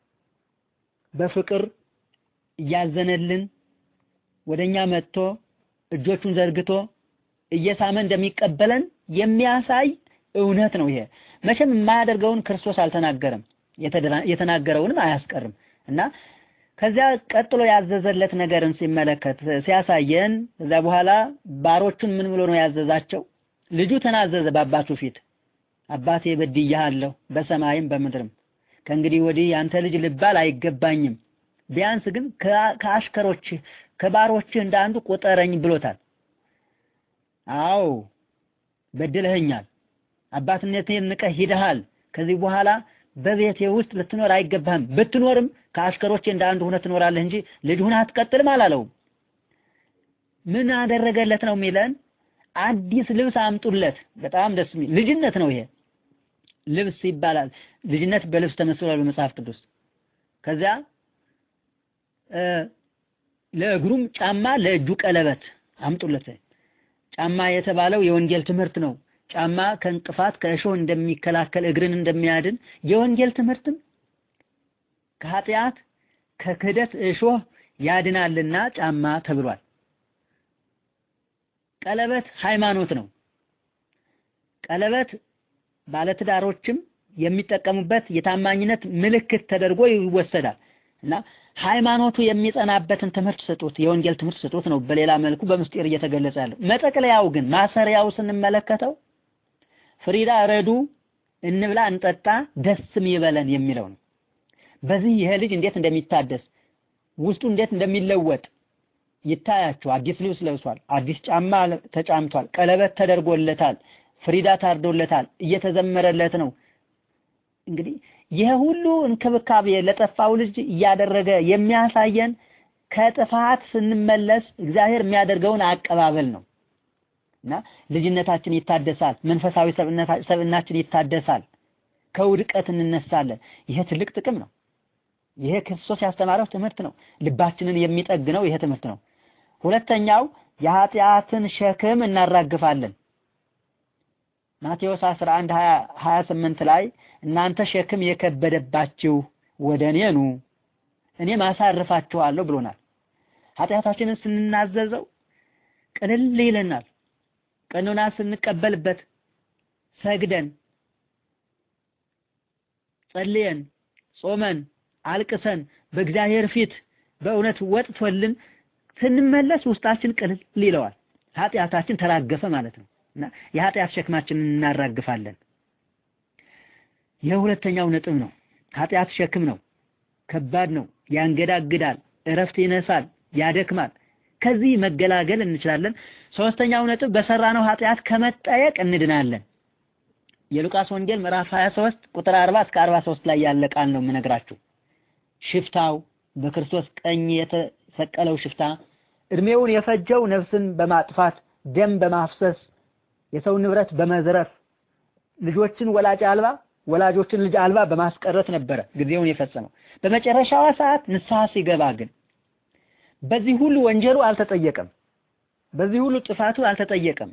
በፍቅር እያዘነልን ወደኛ መጥቶ እጆቹን ዘርግቶ እየሳመ እንደሚቀበለን የሚያሳይ እውነት ነው። ይሄ መቼም የማያደርገውን ክርስቶስ አልተናገረም፣ የተናገረውንም አያስቀርም እና ከዚያ ቀጥሎ ያዘዘለት ነገርን ሲመለከት ሲያሳየን ከዛ በኋላ ባሮቹን ምን ብሎ ነው ያዘዛቸው? ልጁ ተናዘዘ በአባቱ ፊት አባቴ በድያለሁ በሰማይም በምድርም ከእንግዲህ ወዲህ ያንተ ልጅ ልባል አይገባኝም። ቢያንስ ግን ከአሽከሮችህ ከባሮችህ እንደ አንዱ ቁጠረኝ ብሎታል። አዎ በድለኸኛል፣ አባትነቴን ንቀህ ሂደሃል። ከዚህ በኋላ በቤቴ ውስጥ ልትኖር አይገባህም። ብትኖርም ከአሽከሮቼ እንደ አንዱ ሆነህ ትኖራለህ እንጂ ልጅ ሆነህ አትቀጥልም አላለውም። ምን አደረገለት ነው የሚለን? አዲስ ልብስ አምጡለት። በጣም ደስ የሚል ልጅነት ነው ይሄ። ልብስ ይባላል። ልጅነት በልብስ ተመስሏል በመጽሐፍ ቅዱስ። ከዚያ ለእግሩም ጫማ፣ ለእጁ ቀለበት አምጡለት። ጫማ የተባለው የወንጌል ትምህርት ነው። ጫማ ከእንቅፋት ከእሾህ እንደሚከላከል እግርን እንደሚያድን የወንጌል ትምህርትም ከኃጢአት ከክህደት እሾህ ያድናልና ጫማ ተብሏል። ቀለበት ሃይማኖት ነው። ቀለበት ባለትዳሮችም የሚጠቀሙበት የታማኝነት ምልክት ተደርጎ ይወሰዳል እና ሃይማኖቱ የሚጸናበትን ትምህርት ስጡት፣ የወንጌል ትምህርት ስጡት ነው በሌላ መልኩ በምስጢር እየተገለጸ ያለው። መጠቅለያው ግን ማሰሪያው ስንመለከተው ፍሪዳ ረዱ፣ እንብላ፣ እንጠጣ፣ ደስም ይበለን የሚለው ነው። በዚህ ይሄ ልጅ እንዴት እንደሚታደስ ውስጡ እንዴት እንደሚለወጥ ይታያቸው። አዲስ ልብስ ለብሷል፣ አዲስ ጫማ ተጫምቷል፣ ቀለበት ተደርጎለታል፣ ፍሪዳ ታርዶለታል፣ እየተዘመረለት ነው። እንግዲህ ይህ ሁሉ እንክብካቤ ለጠፋው ልጅ እያደረገ የሚያሳየን ከጥፋት ስንመለስ እግዚአብሔር የሚያደርገውን አቀባበል ነው እና ልጅነታችን ይታደሳል፣ መንፈሳዊ ሰብዕናችን ይታደሳል፣ ከውድቀት እንነሳለን። ይሄ ትልቅ ጥቅም ነው። ይሄ ክርስቶስ ያስተማረው ትምህርት ነው። ልባችንን የሚጠግነው ይሄ ትምህርት ነው። ሁለተኛው የኃጢአትን ሸክም እናራግፋለን። ማቴዎስ 11 28 ላይ እናንተ ሸክም የከበደባችሁ ወደ እኔ ኑ እኔም አሳርፋችኋለሁ ብሎናል። ኃጢአታችንን ስንናዘዘው ቅልል ይለናል። ቀኖና ስንቀበልበት ሰግደን ጸልየን ጾመን አልቅሰን በእግዚአብሔር ፊት በእውነት ወጥቶልን ስንመለስ ውስጣችን ቅልል ይለዋል። ኃጢአታችን ተራገፈ ማለት ነው እና የኃጢአት ሸክማችንን እናራግፋለን። የሁለተኛው ነጥብ ነው። ኃጢአት ሸክም ነው፣ ከባድ ነው፣ ያንገዳግዳል፣ እረፍት ይነሳል፣ ያደክማል። ከዚህ መገላገል እንችላለን። ሶስተኛው ነጥብ በሰራነው ኃጢአት ከመጠየቅ እንድናለን። የሉቃስ ወንጌል ምዕራፍ 23 ቁጥር 40 እስከ 43 ላይ ያለ ቃል ነው የምነግራችሁ። ሽፍታው በክርስቶስ ቀኝ የተሰቀለው ሽፍታ እድሜውን የፈጀው ነፍስን በማጥፋት ደም በማፍሰስ የሰው ንብረት በመዝረፍ ልጆችን ወላጅ አልባ ወላጆችን ልጅ አልባ በማስቀረት ነበረ ጊዜውን የፈጸመው። በመጨረሻዋ ሰዓት ንስሐ ሲገባ ግን በዚህ ሁሉ ወንጀሉ አልተጠየቀም። በዚህ ሁሉ ጥፋቱ አልተጠየቀም።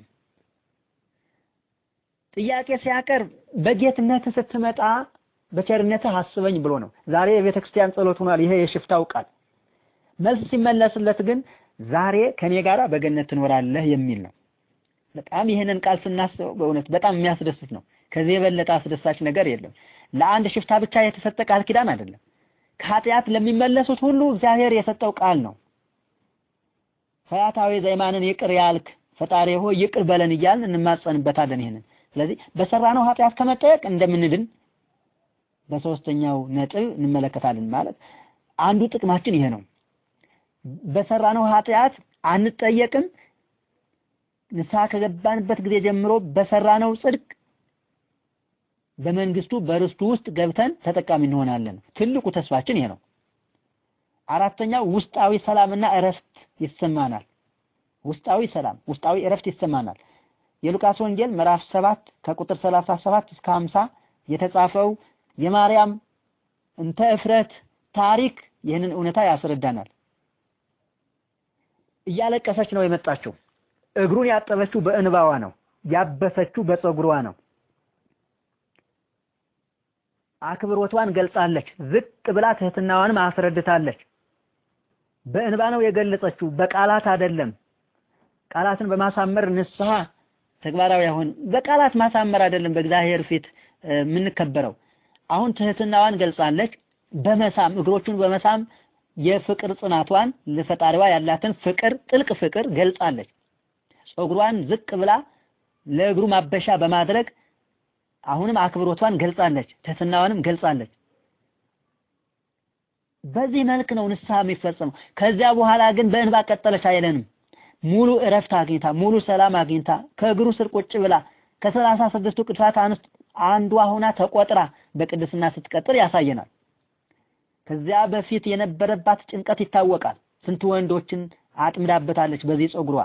ጥያቄ ሲያቀርብ በጌትነት ስትመጣ በቸርነትህ አስበኝ ብሎ ነው። ዛሬ የቤተ ክርስቲያን ጸሎት ሆኗል። ይሄ የሽፍታው ቃል መልስ ሲመለስለት ግን ዛሬ ከኔ ጋራ በገነት ትኖራለህ የሚል ነው። በጣም ይሄንን ቃል ስናስበው በእውነት በጣም የሚያስደስት ነው። ከዚህ የበለጠ አስደሳች ነገር የለም። ለአንድ ሽፍታ ብቻ የተሰጠ ቃል ኪዳን አይደለም። ከኃጢአት ለሚመለሱት ሁሉ እግዚአብሔር የሰጠው ቃል ነው። ፈያታዊ ዘይማንን ይቅር ያልክ ፈጣሪ ሆይ ይቅር በለን እያልን እንማጸንበታለን። ይሄንን ስለዚህ በሰራነው ኃጢአት ከመጠየቅ እንደምንድን በሶስተኛው ነጥብ እንመለከታለን። ማለት አንዱ ጥቅማችን ይሄ ነው። በሰራነው ኃጢአት አንጠየቅም። ንስሐ ከገባንበት ጊዜ ጀምሮ በሰራነው ጽድቅ በመንግስቱ በርስቱ ውስጥ ገብተን ተጠቃሚ እንሆናለን። ትልቁ ተስፋችን ይሄ ነው። አራተኛው ውስጣዊ ሰላምና እረፍት ይሰማናል። ውስጣዊ ሰላም፣ ውስጣዊ እረፍት ይሰማናል። የሉቃስ ወንጌል ምዕራፍ 7 ከቁጥር 37 እስከ 50 የተጻፈው የማርያም እንተ እፍረት ታሪክ ይህንን እውነታ ያስረዳናል። እያለቀሰች ነው የመጣችው። እግሩን ያጠበችው በእንባዋ ነው። ያበሰችው በፀጉሯ ነው። አክብሮቷን ገልጻለች። ዝቅ ብላ ትህትናዋንም አስረድታለች። በእንባ ነው የገለጸችው፣ በቃላት አይደለም። ቃላትን በማሳመር ንስሐ ተግባራዊ አሁን በቃላት ማሳመር አይደለም በእግዚአብሔር ፊት የምንከበረው። አሁን ትህትናዋን ገልጻለች። በመሳም እግሮቹን በመሳም የፍቅር ጽናቷን ለፈጣሪዋ ያላትን ፍቅር ጥልቅ ፍቅር ገልጻለች። ፀጉሯን ዝቅ ብላ ለእግሩ ማበሻ በማድረግ አሁንም አክብሮቷን ገልጻለች። ትህትናዋንም ገልጻለች። በዚህ መልክ ነው ንስሐ የሚፈጸመው። ከዚያ በኋላ ግን በእንባ ቀጠለች አይለንም። ሙሉ እረፍት አግኝታ ሙሉ ሰላም አግኝታ ከእግሩ ስር ቁጭ ብላ ከሰላሳ ስድስቱ ቅዱሳት አንስት አንዷ ሆና ተቆጥራ በቅድስና ስትቀጥል ያሳየናል። ከዚያ በፊት የነበረባት ጭንቀት ይታወቃል። ስንት ወንዶችን አጥምዳበታለች በዚህ ፀጉሯ።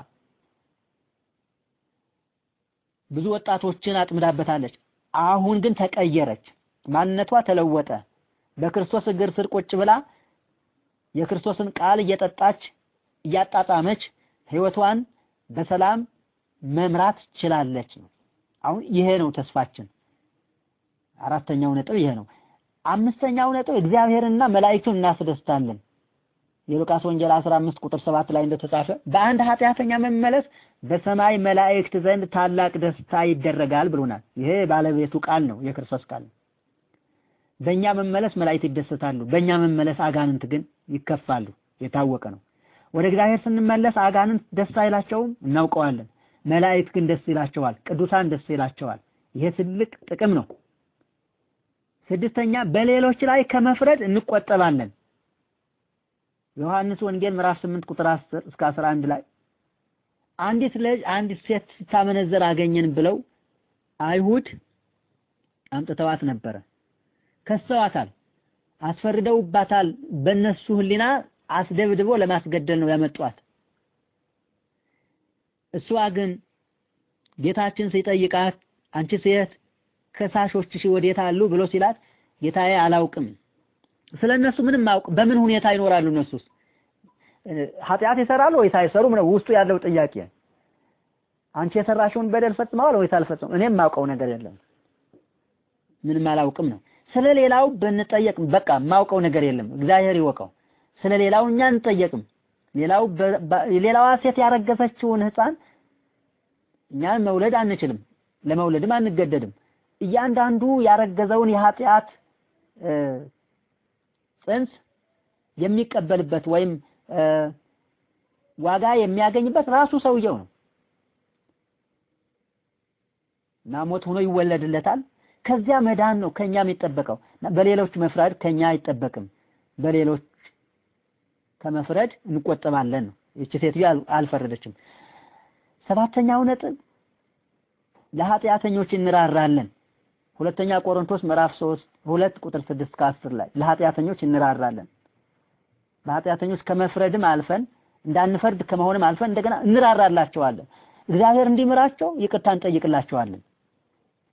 ብዙ ወጣቶችን አጥምዳበታለች። አሁን ግን ተቀየረች። ማንነቷ ተለወጠ። በክርስቶስ እግር ስር ቁጭ ብላ የክርስቶስን ቃል እየጠጣች እያጣጣመች ህይወቷን በሰላም መምራት ችላለች ነው። አሁን ይሄ ነው ተስፋችን። አራተኛው ነጥብ ይሄ ነው። አምስተኛው ነጥብ እግዚአብሔርንና መላእክቱን እናስደስታለን። የሉቃስ ወንጌል 15 ቁጥር 7 ላይ እንደተጻፈ በአንድ ኃጢአተኛ መመለስ በሰማይ መላእክት ዘንድ ታላቅ ደስታ ይደረጋል ብሎናል። ይሄ ባለቤቱ ቃል ነው፣ የክርስቶስ ቃል ነው። በእኛ መመለስ መላእክት ይደሰታሉ። በእኛ መመለስ አጋንንት ግን ይከፋሉ። የታወቀ ነው። ወደ እግዚአብሔር ስንመለስ አጋንንት ደስ አይላቸውም፣ እናውቀዋለን። መላእክት ግን ደስ ይላቸዋል፣ ቅዱሳን ደስ ይላቸዋል። ይሄ ትልቅ ጥቅም ነው። ስድስተኛ በሌሎች ላይ ከመፍረድ እንቆጠባለን። ዮሐንስ ወንጌል ምዕራፍ 8 ቁጥር 10 እስከ 11 ላይ አንዲት ልጅ አንዲት ሴት ስታመነዘር አገኘን ብለው አይሁድ አምጥተዋት ነበረ። ከሰዋታል፣ አስፈርደውባታል። በእነሱ ሕሊና አስደብድቦ ለማስገደል ነው ያመጧት። እሷ ግን ጌታችን ሲጠይቃት አንቺ ሴት ከሳሾችሽ ወዴት አሉ ብሎ ሲላት ጌታዬ አላውቅም። ስለ እነሱ ምንም አውቅ በምን ሁኔታ ይኖራሉ? እነሱስ ኃጢአት ይሰራሉ ወይስ አይሰሩም ነው ውስጡ ያለው ጥያቄ። አንቺ የሰራሽውን በደል ፈጽመዋል ወይስ አልፈጽመው? እኔም ማውቀው ነገር የለም ምንም አላውቅም ነው። ስለ ሌላው ብንጠየቅ በቃ ማውቀው ነገር የለም እግዚአብሔር ይወቀው። ስለ ሌላው እኛ እንጠየቅም። ሌላው ሌላዋ ሴት ያረገዘችውን ሕፃን እኛን መውለድ አንችልም፣ ለመውለድም አንገደድም። እያንዳንዱ ያረገዘውን የኃጢአት ጽንስ የሚቀበልበት ወይም ዋጋ የሚያገኝበት ራሱ ሰውየው ነው እና ሞት ሆኖ ይወለድለታል። ከዚያ መዳን ነው ከኛ የሚጠበቀው። በሌሎች መፍረድ ከኛ አይጠበቅም። በሌሎች ከመፍረድ እንቆጠባለን ነው። ይቺ ሴትዮ አልፈረደችም። ሰባተኛው ነጥብ ለኃጢአተኞች እንራራለን። ሁለተኛ ቆሮንቶስ ምዕራፍ 3 ሁለት ቁጥር 6 ከ10 ላይ ለኃጢአተኞች እንራራለን። ለኃጢአተኞች ከመፍረድም አልፈን እንዳንፈርድ ከመሆንም አልፈን እንደገና እንራራላቸዋለን። እግዚአብሔር እንዲምራቸው ይቅርታ እንጠይቅላቸዋለን።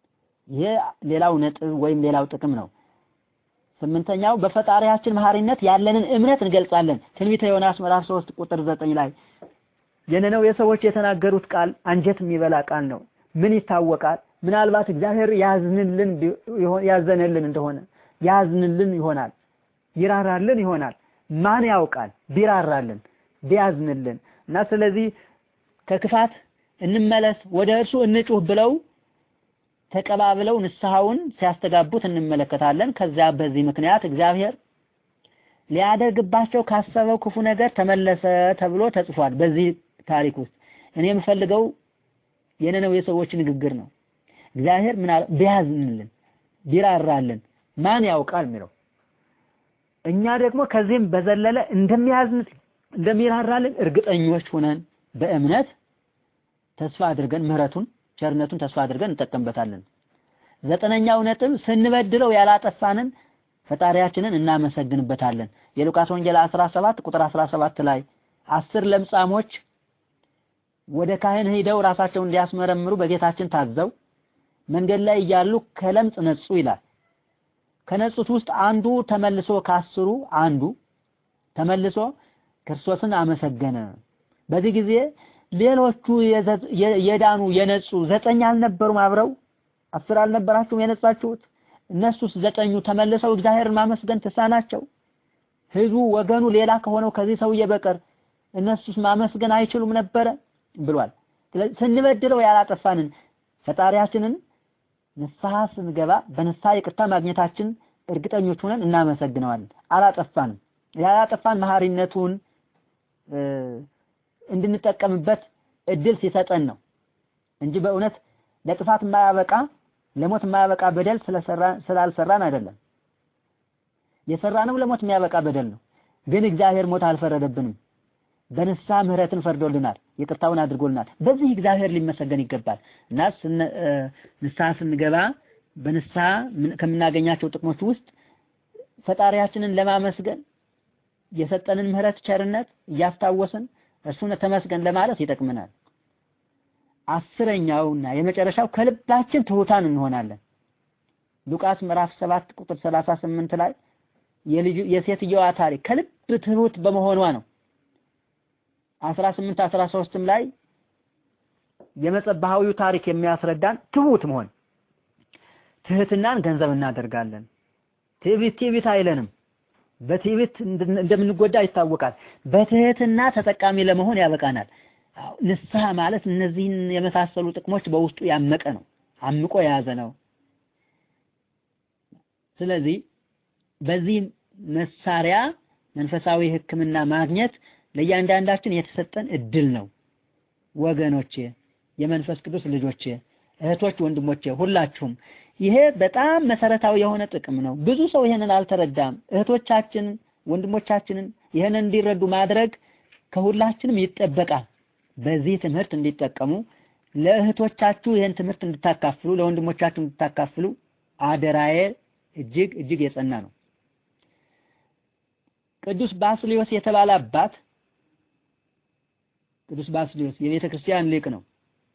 ይሄ ሌላው ነጥብ ወይም ሌላው ጥቅም ነው። ስምንተኛው በፈጣሪያችን መሐሪነት ያለንን እምነት እንገልጻለን። ትንቢተ ዮናስ ምዕራፍ 3 ቁጥር 9 ላይ የነነዌ ሰዎች የተናገሩት ቃል አንጀት የሚበላ ቃል ነው። ምን ይታወቃል? ምናልባት እግዚአብሔር ያዝንልን ያዘነልን እንደሆነ ያዝንልን ይሆናል፣ ይራራልን ይሆናል። ማን ያውቃል? ቢራራልን ቢያዝንልን እና ስለዚህ ከክፋት እንመለስ ወደ እርሱ እንጩህ ብለው ተቀባብለው ንስሐውን ሲያስተጋቡት እንመለከታለን። ከዚያ በዚህ ምክንያት እግዚአብሔር ሊያደርግባቸው ካሰበው ክፉ ነገር ተመለሰ ተብሎ ተጽፏል። በዚህ ታሪክ ውስጥ እኔ የምፈልገው የነነዌ ሰዎች ንግግር ነው። እግዚአብሔር ምን አለ? ቢያዝንልን ቢራራልን ማን ያውቃል የሚለው እኛ ደግሞ ከዚህም በዘለለ እንደሚያዝን እንደሚራራልን እርግጠኞች ሆነን በእምነት ተስፋ አድርገን ምህረቱን ቸርነቱን ተስፋ አድርገን እንጠቀምበታለን። ዘጠነኛው ነጥብ ስንበድለው ያላጠፋንን ፈጣሪያችንን እናመሰግንበታለን። የሉቃስ ወንጌል 17 ቁጥር 17 ላይ አስር ለምጻሞች ወደ ካህን ሄደው ራሳቸውን እንዲያስመረምሩ በጌታችን ታዘው መንገድ ላይ እያሉ ከለምጽ ነጹ ይላል። ከነጹት ውስጥ አንዱ ተመልሶ ካስሩ አንዱ ተመልሶ ክርስቶስን አመሰገነ። በዚህ ጊዜ ሌሎቹ የዳኑ የነጹ ዘጠኝ አልነበሩም? አብረው አስር አልነበራችሁም የነጻችሁት? እነሱስ ዘጠኙ ተመልሰው እግዚአብሔርን ማመስገን ተሳናቸው? ህዝቡ ወገኑ ሌላ ከሆነው ከዚህ ሰውዬ በቀር እነሱስ ማመስገን አይችሉም ነበረ ብሏል። ስለዚህ ስንበድለው ያላጠፋንን ፈጣሪያችንን ንስሐ ስንገባ በንስሐ ይቅርታ ማግኘታችን እርግጠኞች ሆነን እናመሰግነዋለን። አላጠፋንም። ያላጠፋን መሐሪነቱን እንድንጠቀምበት እድል ሲሰጠን ነው እንጂ በእውነት ለጥፋት የማያበቃ ለሞት የማያበቃ በደል ስላልሰራን አይደለም። የሰራነው ለሞት የሚያበቃ በደል ነው። ግን እግዚአብሔር ሞት አልፈረደብንም። በንስሐ ምህረትን ፈርዶልናል፣ ይቅርታውን አድርጎልናል። በዚህ እግዚአብሔር ሊመሰገን ይገባል እና ንስሐ ስንገባ በንስሐ ከምናገኛቸው ጥቅሞች ውስጥ ፈጣሪያችንን ለማመስገን የሰጠንን ምህረት ቸርነት እያስታወስን እርሱን ተመስገን ለማለት ይጠቅመናል። አስረኛውና የመጨረሻው ከልባችን ትሑታን እንሆናለን። ሉቃስ ምዕራፍ 7 ቁጥር 38 ላይ የልጁ የሴትየዋ ታሪክ ከልብ ትሑት በመሆኗ ነው። 18 13ም ላይ የመጸባሃዊው ታሪክ የሚያስረዳን ትሑት መሆን ትህትናን ገንዘብ እናደርጋለን። ትዕቢት ትዕቢት አይለንም። በትዕቢት እንደምንጎዳ ይታወቃል። በትህትና ተጠቃሚ ለመሆን ያበቃናል። ንስሐ ማለት እነዚህን የመሳሰሉ ጥቅሞች በውስጡ ያመቀ ነው፣ አምቆ የያዘ ነው። ስለዚህ በዚህ መሳሪያ መንፈሳዊ ሕክምና ማግኘት ለእያንዳንዳችን የተሰጠን እድል ነው። ወገኖቼ፣ የመንፈስ ቅዱስ ልጆቼ፣ እህቶች፣ ወንድሞቼ ሁላችሁም ይሄ በጣም መሰረታዊ የሆነ ጥቅም ነው። ብዙ ሰው ይሄንን አልተረዳም። እህቶቻችን ወንድሞቻችንን ይሄንን እንዲረዱ ማድረግ ከሁላችንም ይጠበቃል። በዚህ ትምህርት እንዲጠቀሙ ለእህቶቻችሁ ይሄን ትምህርት እንድታካፍሉ፣ ለወንድሞቻችሁ እንድታካፍሉ አደራዬ እጅግ እጅግ የጸና ነው። ቅዱስ ባስልዮስ የተባለ አባት ቅዱስ ባስልዮስ የቤተ ክርስቲያን ሊቅ ነው።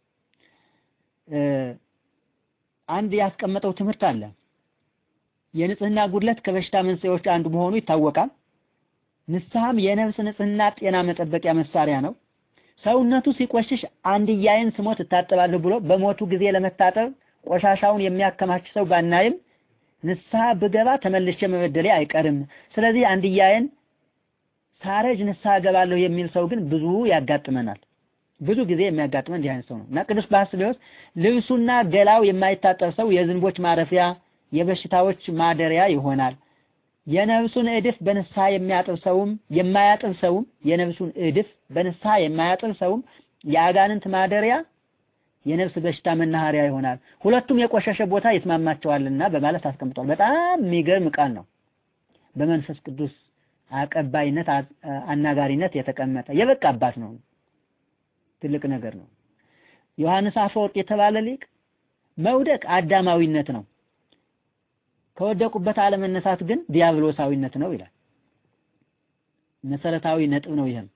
አንድ ያስቀመጠው ትምህርት አለ። የንጽህና ጉድለት ከበሽታ መንስኤዎች አንዱ መሆኑ ይታወቃል። ንስሐም የነፍስ ንጽህና ጤና መጠበቂያ መሳሪያ ነው። ሰውነቱ ሲቆሽሽ አንድያዬን ስሞት እታጠባለሁ ብሎ በሞቱ ጊዜ ለመታጠብ ቆሻሻውን የሚያከማች ሰው ባናይም ንስሐ ብገባ ተመልሼ መበደሌ አይቀርም። ስለዚህ አንድያዬን ሳረጅ ንስሐ እገባለሁ የሚል ሰው ግን ብዙ ያጋጥመናል። ብዙ ጊዜ የሚያጋጥመን እንዲህ አይነት ሰው ነው እና ቅዱስ ባስልዮስ ልብሱና ገላው የማይታጠብ ሰው የዝንቦች ማረፊያ፣ የበሽታዎች ማደሪያ ይሆናል። የነፍሱን እድፍ በንስሐ የሚያጥብ ሰውም የማያጥብ ሰውም የነፍሱን እድፍ በንስሐ የማያጥብ ሰውም የአጋንንት ማደሪያ የነፍስ በሽታ መናኸሪያ ይሆናል። ሁለቱም የቆሸሸ ቦታ ይስማማቸዋልና በማለት አስቀምጧል። በጣም የሚገርም ቃል ነው። በመንፈስ ቅዱስ አቀባይነት አናጋሪነት የተቀመጠ የበቃ አባት ነው። ትልቅ ነገር ነው። ዮሐንስ አፈወርቅ የተባለ ሊቅ መውደቅ አዳማዊነት ነው፣ ከወደቁበት አለመነሳት ግን ዲያብሎሳዊነት ነው ይላል። መሰረታዊ ነጥብ ነው። ይህም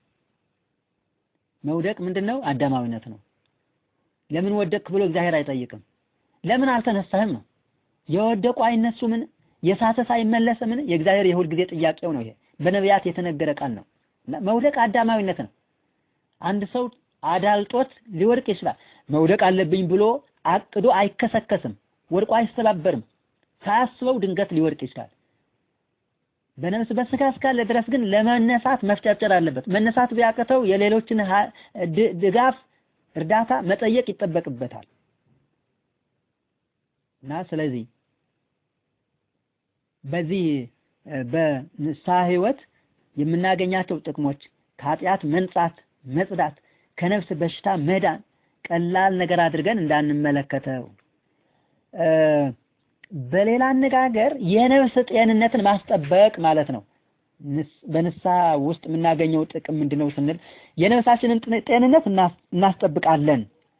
መውደቅ ምንድን ነው? አዳማዊነት ነው። ለምን ወደቅክ ብሎ እግዚአብሔር አይጠይቅም። ለምን አልተነሳህም ነው። የወደቁ አይነሱምን? የሳተስ አይመለስምን? የእግዚአብሔር የሁል ጊዜ ጥያቄው ነው። ይሄ በነቢያት የተነገረ ቃል ነው። መውደቅ አዳማዊነት ነው። አንድ ሰው አዳልጦት ሊወድቅ ይችላል። መውደቅ አለብኝ ብሎ አቅዶ አይከሰከስም፣ ወድቆ አይሰባበርም። ሳያስበው ድንገት ሊወድቅ ይችላል። በነፍስ በስጋ እስካለ ድረስ ግን ለመነሳት መፍጨርጨር አለበት። መነሳት ቢያቅተው የሌሎችን ድጋፍ፣ እርዳታ መጠየቅ ይጠበቅበታል እና ስለዚህ በዚህ በንስሐ ህይወት የምናገኛቸው ጥቅሞች ከኃጢአት መንጻት፣ መጽዳት፣ ከነፍስ በሽታ መዳን ቀላል ነገር አድርገን እንዳንመለከተው በሌላ አነጋገር የነፍስ ጤንነትን ማስጠበቅ ማለት ነው። በንስሐ ውስጥ የምናገኘው ጥቅም ምንድነው ስንል የነፍሳችንን ጤንነት እናስጠብቃለን።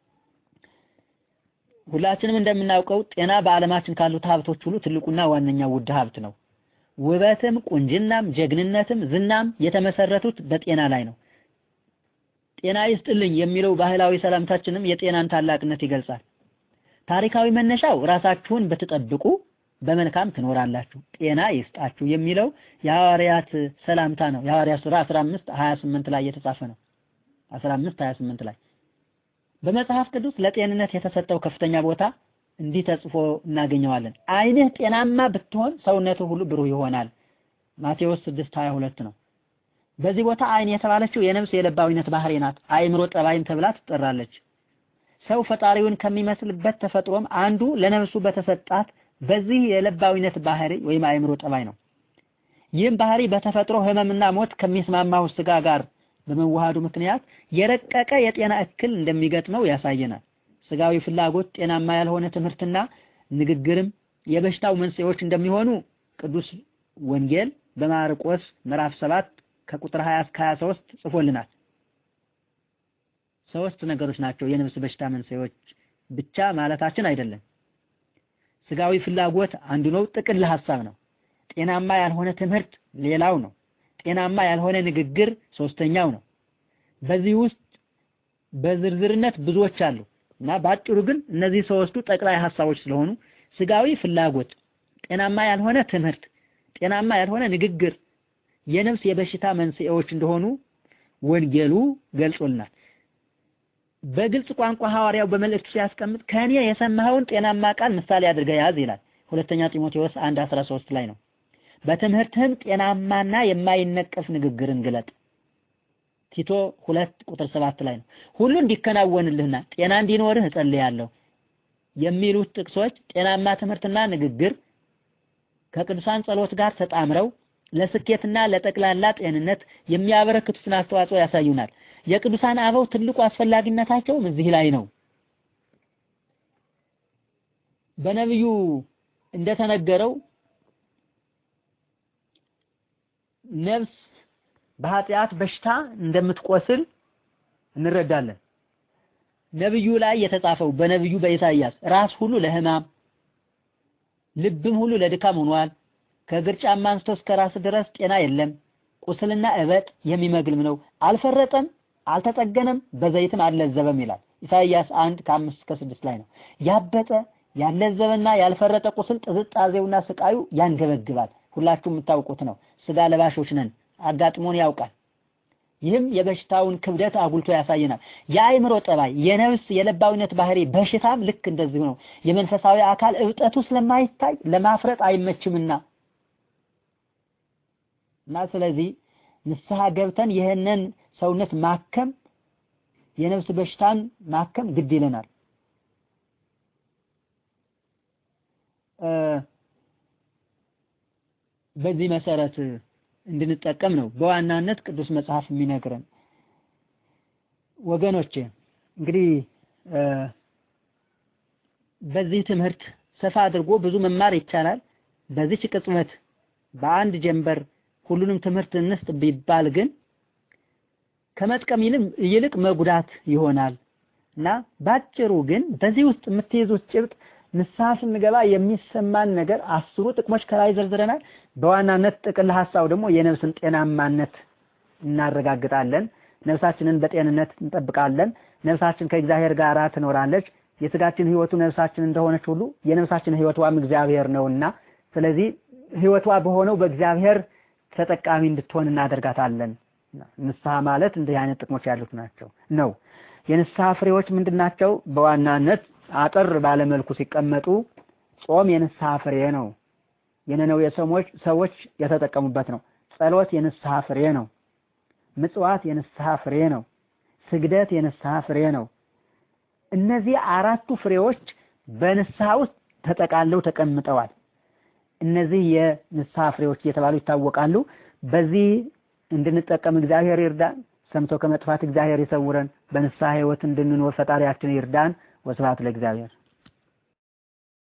ሁላችንም እንደምናውቀው ጤና በዓለማችን ካሉት ሀብቶች ሁሉ ትልቁና ዋነኛው ውድ ሀብት ነው። ውበትም፣ ቁንጅናም፣ ጀግንነትም፣ ዝናም የተመሰረቱት በጤና ላይ ነው። ጤና ይስጥልኝ የሚለው ባህላዊ ሰላምታችንም የጤናን ታላቅነት ይገልጻል። ታሪካዊ መነሻው ራሳችሁን ብትጠብቁ በመልካም ትኖራላችሁ፣ ጤና ይስጣችሁ የሚለው የሐዋርያት ሰላምታ ነው። የሐዋርያት ሥራ 15 28 ላይ የተጻፈ ነው። 15 28 ላይ በመጽሐፍ ቅዱስ ለጤንነት የተሰጠው ከፍተኛ ቦታ እንዲህ ተጽፎ እናገኘዋለን። ዓይንህ ጤናማ ብትሆን ሰውነቱ ሁሉ ብሩህ ይሆናል። ማቴዎስ 6 22 ነው። በዚህ ቦታ ዓይን የተባለችው የነፍስ የለባዊነት ባህሪ ናት። አእምሮ ጠባይም ተብላ ትጠራለች። ሰው ፈጣሪውን ከሚመስልበት ተፈጥሮም አንዱ ለነፍሱ በተሰጣት በዚህ የለባዊነት ባህሪ ወይም አእምሮ ጠባይ ነው። ይህም ባህሪ በተፈጥሮ ሕመምና ሞት ከሚስማማው ስጋ ጋር በመዋሃዱ ምክንያት የረቀቀ የጤና እክል እንደሚገጥመው ያሳየናል። ስጋዊ ፍላጎት፣ ጤናማ ያልሆነ ትምህርትና ንግግርም የበሽታው መንስኤዎች እንደሚሆኑ ቅዱስ ወንጌል በማርቆስ ምዕራፍ 7 ከቁጥር 20 እስከ 23 ጽፎልናል። ሶስት ነገሮች ናቸው የነፍስ በሽታ መንስኤዎች ብቻ ማለታችን አይደለም። ስጋዊ ፍላጎት አንዱ ነው፣ ጥቅል ሐሳብ ነው። ጤናማ ያልሆነ ትምህርት ሌላው ነው። ጤናማ ያልሆነ ንግግር ሶስተኛው ነው። በዚህ ውስጥ በዝርዝርነት ብዙዎች አሉ እና በአጭሩ ግን እነዚህ ሶስቱ ጠቅላይ ሐሳቦች ስለሆኑ ስጋዊ ፍላጎት፣ ጤናማ ያልሆነ ትምህርት፣ ጤናማ ያልሆነ ንግግር የነፍስ የበሽታ መንስኤዎች እንደሆኑ ወንጌሉ ገልጾልናል። በግልጽ ቋንቋ ሐዋርያው በመልእክቱ ሲያስቀምጥ ከእኔ የሰማኸውን ጤናማ ቃል ምሳሌ አድርገህ ያዝ ይላል። ሁለተኛ ጢሞቴዎስ 1 13 ላይ ነው። በትምህርትህም ጤናማና የማይነቀፍ ንግግርን ግለጥ። ቲቶ ሁለት ቁጥር ሰባት ላይ ነው። ሁሉ እንዲከናወንልህና ጤና እንዲኖርህ እጸልያለሁ የሚሉት ጥቅሶች ጤናማ ትምህርትና ንግግር ከቅዱሳን ጸሎት ጋር ተጣምረው ለስኬትና ለጠቅላላ ጤንነት የሚያበረክቱትን አስተዋጽኦ ያሳዩናል። የቅዱሳን አበው ትልቁ አስፈላጊነታቸውም እዚህ ላይ ነው። በነቢዩ እንደተነገረው ነፍስ በኃጢአት በሽታ እንደምትቆስል እንረዳለን። ነብዩ ላይ የተጻፈው በነብዩ በኢሳይያስ ራስ ሁሉ ለሕማም ልብም ሁሉ ለድካም ሆኗል። ከእግር ጫማ አንስቶ እስከ ራስ ድረስ ጤና የለም። ቁስልና እበጥ የሚመግልም ነው። አልፈረጠም፣ አልተጠገነም፣ በዘይትም አልለዘበም ይላል ኢሳይያስ አንድ ከአምስት እስከ ስድስት ላይ ነው። ያበጠ ያለዘበና ያልፈረጠ ቁስል ጥዝጣዜውና ስቃዩ ያንገበግባል። ሁላችሁም የምታውቁት ነው። ስጋ ለባሾች ነን፣ አጋጥሞን ያውቃል። ይህም የበሽታውን ክብደት አጉልቶ ያሳየናል። የአእምሮ ጠባይ፣ የነፍስ የለባዊነት ባህሪ በሽታም ልክ እንደዚሁ ነው። የመንፈሳዊ አካል እብጠቱ ስለማይታይ ለማፍረጥ አይመችምና እና ስለዚህ ንስሐ ገብተን ይህንን ሰውነት ማከም የነፍስ በሽታን ማከም ግድ ይለናል። በዚህ መሰረት እንድንጠቀም ነው በዋናነት ቅዱስ መጽሐፍ የሚነግረን። ወገኖቼ እንግዲህ በዚህ ትምህርት ሰፋ አድርጎ ብዙ መማር ይቻላል። በዚች ቅጽበት በአንድ ጀንበር ሁሉንም ትምህርት እንስጥ ቢባል ግን ከመጥቀም ይልቅ መጉዳት ይሆናል እና ባጭሩ ግን በዚህ ውስጥ የምትይዙት ጭብጥ ንስሐ ስንገባ የሚሰማን ነገር አስሩ ጥቅሞች ከላይ ዘርዝረናል። በዋናነት ጥቅል ሀሳቡ ደግሞ የነፍስን ጤናማነት እናረጋግጣለን። ነፍሳችንን በጤንነት እንጠብቃለን። ነፍሳችን ከእግዚአብሔር ጋር ትኖራለች። የስጋችን ህይወቱ ነፍሳችን እንደሆነች ሁሉ የነፍሳችን ህይወቷም እግዚአብሔር ነውና ስለዚህ ህይወቷ በሆነው በእግዚአብሔር ተጠቃሚ እንድትሆን እናደርጋታለን። ንስሐ ማለት እንዲህ አይነት ጥቅሞች ያሉት ናቸው ነው። የንስሐ ፍሬዎች ምንድን ናቸው? በዋናነት አጠር ባለመልኩ ሲቀመጡ ጾም የንስሐ ፍሬ ነው። የነነዌ ሰዎች ሰዎች የተጠቀሙበት ነው። ጸሎት የንስሐ ፍሬ ነው። ምጽዋት የንስሐ ፍሬ ነው። ስግደት የንስሐ ፍሬ ነው። እነዚህ አራቱ ፍሬዎች በንስሐ ውስጥ ተጠቃለው ተቀምጠዋል። እነዚህ የንስሐ ፍሬዎች እየተባሉ ይታወቃሉ። በዚህ እንድንጠቀም እግዚአብሔር ይርዳን። ሰምቶ ከመጥፋት እግዚአብሔር ይሰውረን። በንስሐ ህይወት እንድንኖር ፈጣሪያችን ይርዳን። ወስብሐት ለእግዚአብሔር።